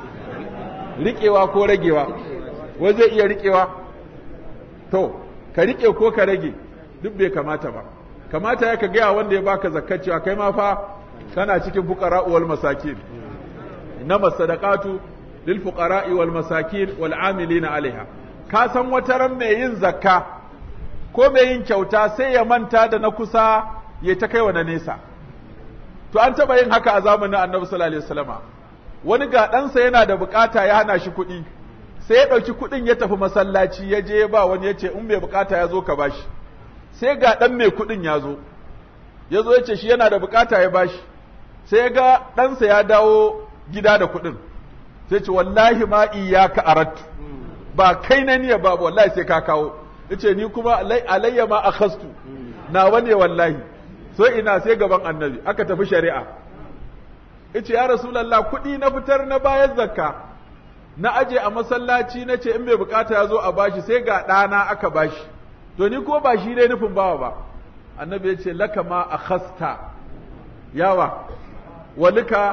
Speaker 1: riƙewa ko ragewa wai zai iya riƙewa to ka riƙe ko ka rage duk bai kamata ba kamata ya ka gaya wanda ya baka zakkacewa kai ma fa kana cikin fuqara wal masakin inama sadaqatu lil fuqara wal masakin wal amilina alaiha ka san wata ran mai yin zakka ko mai yin kyauta sai ya manta da na kusa ya ta kai wa na nesa to an taba yin haka a zamanin annabi sallallahu alaihi wasallama wani ga ɗansa yana da bukata ya hana shi kuɗi sai ya ɗauki kuɗin ya tafi masallaci ya je ba wani ya ce in mai bukata ya zo ka bashi sai ga ɗan mai kuɗin ya zo ya zo ya ce shi yana da bukata ya bashi sai ga ɗansa ya dawo gida da kuɗin sai ce wallahi ma iyaka arattu ba kai na niyya ba wallahi sai ka kawo yace ni kuma alayya ma akhastu na wane wallahi so ina sai gaban annabi aka tafi shari'a yace ya rasulullah kuɗi na fitar na bayan zakka na aje a masallaci na ce in bai bukata ya zo a bashi sai ga ɗana aka bashi to ni ko ba shi dai nufin bawa ba annabi ya ce laka ma akhasta yawa walika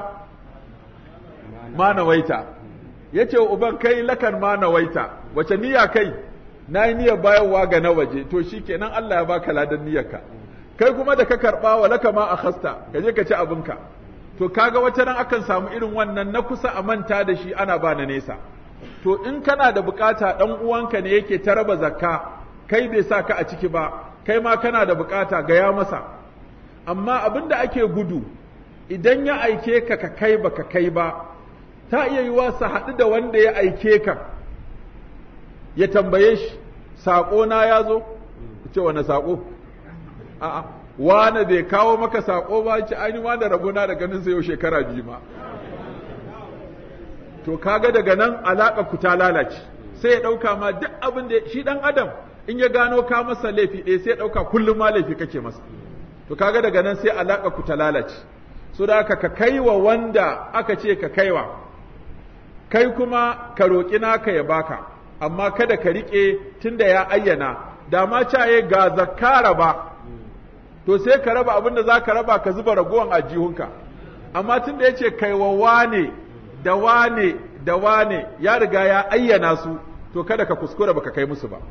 Speaker 1: ma nawaita yace uban kai lakan ma nawaita wace niyya kai na yi niyyar bayarwa ga na waje to shi kenan Allah ya baka ladan niyyarka kai kuma da ka karɓa wa laka ma akhasta ka je ka ci abinka to kaga wata ran akan samu irin wannan na kusa a manta da shi ana ba na nesa to in kana da bukata dan uwanka ne yake ta raba zakka kai bai sa ka a ciki ba kai ma kana da bukata ga ya masa amma abin da ake gudu idan ya aike ka ka kai ba ka kai ba ta iya yiwa su haɗu da wanda ya aike ka ya tambaye shi saƙo na ya zo ce wani saƙo a'a wane bai kawo maka saƙo ba ce ainihin ma da rabona da ganin sa yau shekara biyu ma to kaga daga nan alaƙa ku ta lalace sai ya ɗauka ma duk abin da shi ɗan adam in ya gano ka masa laifi ɗaya sai ya ɗauka kullum ma laifi kake masa to kaga daga nan sai alaƙa ku ta lalace so da aka ka kaiwa wanda aka ce ka kaiwa kai kuma ka roƙi naka ya baka amma kada ka riƙe tunda ya ayyana da ma caye ga zakara ba to sai ka raba abin da za ka raba ka zuba ragowan ajihunka amma tunda ya ce kai wa wane da wane da wane ya riga ya ayyana su to kada ka kuskura baka kai musu ba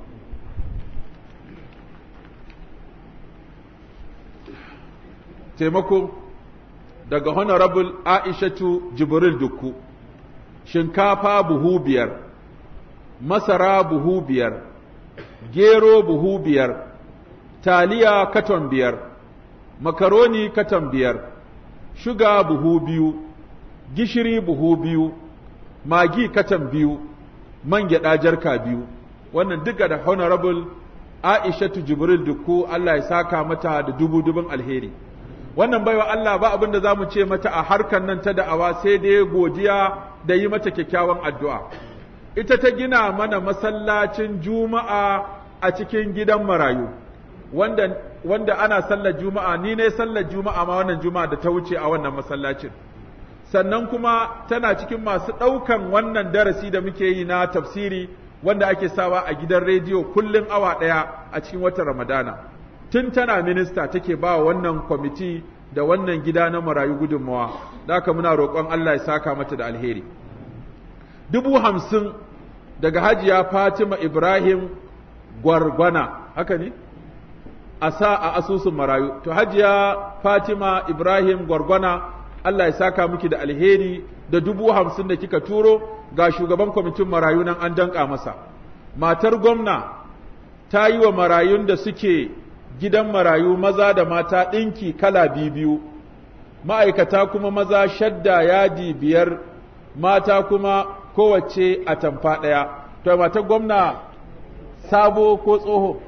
Speaker 1: taimako daga honorable aishatu jibril dukku shinkafa buhu biyar masara buhu biyar, gero buhu biyar, taliya katon biyar, makaroni katon biyar, shuga buhu biyu, gishiri buhu biyu, magi katon biyu, man gyaɗa jarka biyu, wannan duka da honorable Aishatu Jibril Dukku Allah ya saka mata da dubu dubun alheri. Wannan baiwa Allah ba abin da za mu ce mata a harkar nan ta da'awa sai dai godiya da yi mata kyakkyawan addu'a. ita ta gina mana masallacin juma'a a cikin gidan marayu wanda wanda ana sallar juma'a ni ne sallar juma'a ma wannan juma'a da ta wuce a wannan masallacin sannan kuma tana cikin masu ɗaukan wannan darasi da muke yi na tafsiri wanda ake sawa a gidan rediyo kullum awa ɗaya a cikin watan ramadana tun tana minista take ba wannan kwamiti da wannan gida na marayu gudunmawa da haka muna roƙon Allah ya saka mata da alheri dubu hamsin daga hajiya fatima ibrahim gwargwana haka ne a sa a asusun marayu to hajiya fatima ibrahim gwargwana Allah ya saka miki da alheri da dubu hamsin da kika turo ga shugaban kwamitin marayu nan an danka masa matar gwamna ta yi wa marayun da suke gidan marayu maza da mata ɗinki kala biyu ma'aikata kuma maza shadda yadi biyar mata kuma kowace a tamfa ɗaya to matar gwamna sabo ko tsoho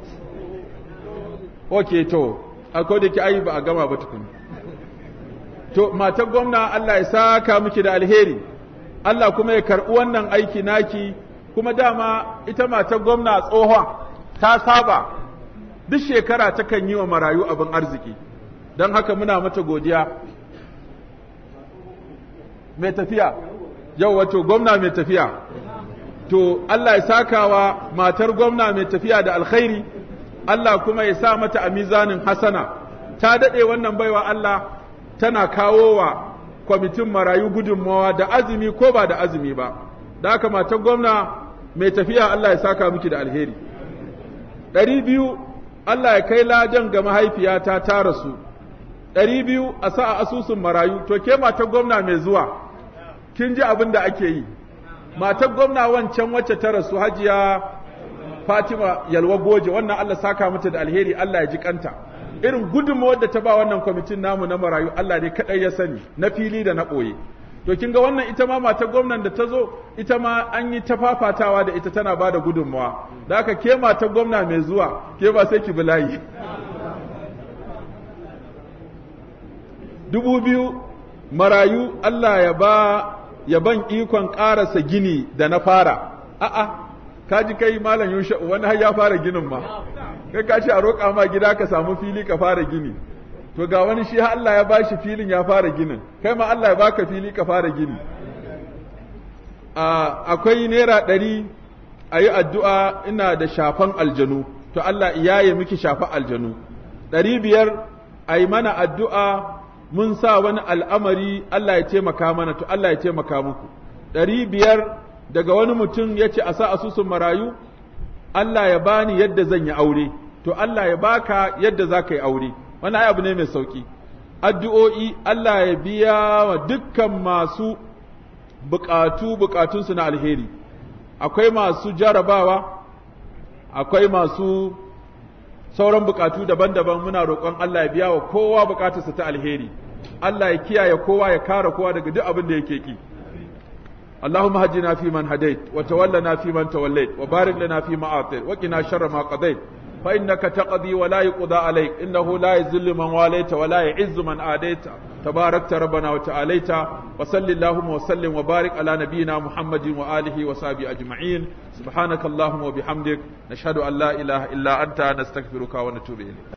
Speaker 1: ok to akwai da ki ayi ba a gama ba tukun to matar gwamna Allah ya saka miki da alheri Allah kuma ya karɓi wannan aiki naki kuma dama ita matar gwamna tsohon ta saba duk shekara takan yi wa marayu abin arziki don haka muna mata godiya mai tafiya yau wato gwamna mai tafiya to Allah ya sakawa matar gwamna mai tafiya da alkhairi Allah kuma ya sa mata a mizanin hasana ta daɗe wannan baiwa Allah tana kawo wa kwamitin marayu gudunmawa da azumi ko ba da azumi ba da haka matar gwamna mai tafiya Allah ya saka miki da alheri ɗari biyu Allah ya kai ladan ga mahaifiyata ta rasu ɗari biyu a sa a asusun marayu to ke matar gwamna mai zuwa kin ji abin da ake yi matar gwamna wancan wacce ta rasu hajiya Fatima Yalwa Goje wannan Allah saka mata da alheri Allah ya ji kanta irin gudunmawar da ta ba wannan kwamitin namu na marayu Allah ne kadai ya sani na fili da na ɓoye to kin ga wannan ita ma matar gwamnan da ta zo ita ma an yi ta fafatawa da ita tana ba da gudunmawa da haka ke matar gwamna mai zuwa ke ba sai ki bulayi dubu biyu marayu Allah ya ba ya ban ikon ƙarasa gini da na fara a'a ka ji kai malam yusha wani har ya fara ginin ma kai ka ce a roƙa ma gida ka samu fili ka fara gini to ga wani shi Allah ya bashi filin ya fara ginin kai ma Allah ya baka fili ka fara gini akwai naira ɗari a yi addu'a ina da shafan aljanu to Allah iyaye miki shafa aljanu ɗari biyar a yi mana addu'a mun sa wani al'amari Allah ya taimaka mana to Allah ya taimaka muku ɗari biyar daga wani mutum ya ce a sa asusun marayu Allah ya bani yadda zan yi aure to Allah ya baka yadda za ka yi aure wani abu ne mai sauki addu'o'i Allah ya biya wa dukkan masu bukatu bukatunsu na alheri akwai masu jarabawa akwai masu sauran bukatu daban-daban muna roƙon Allah ya biya wa kowa bukatarsa ta alheri Allah ya kiyaye kowa ya kare kowa daga duk abin da yake ki اللهم هدنا فيمن هديت وتولنا فيمن توليت وبارك لنا فيما أعطيت وقنا شر ما قضيت فإنك تقضي ولا يقضى عليك إنه لا يذل من واليت ولا يعز من آديت تباركت ربنا وتعاليت وصل اللهم وسلم وبارك على نبينا محمد وآله وصحبه أجمعين سبحانك اللهم وبحمدك نشهد أن لا إله إلا أنت نستغفرك ونتوب إليك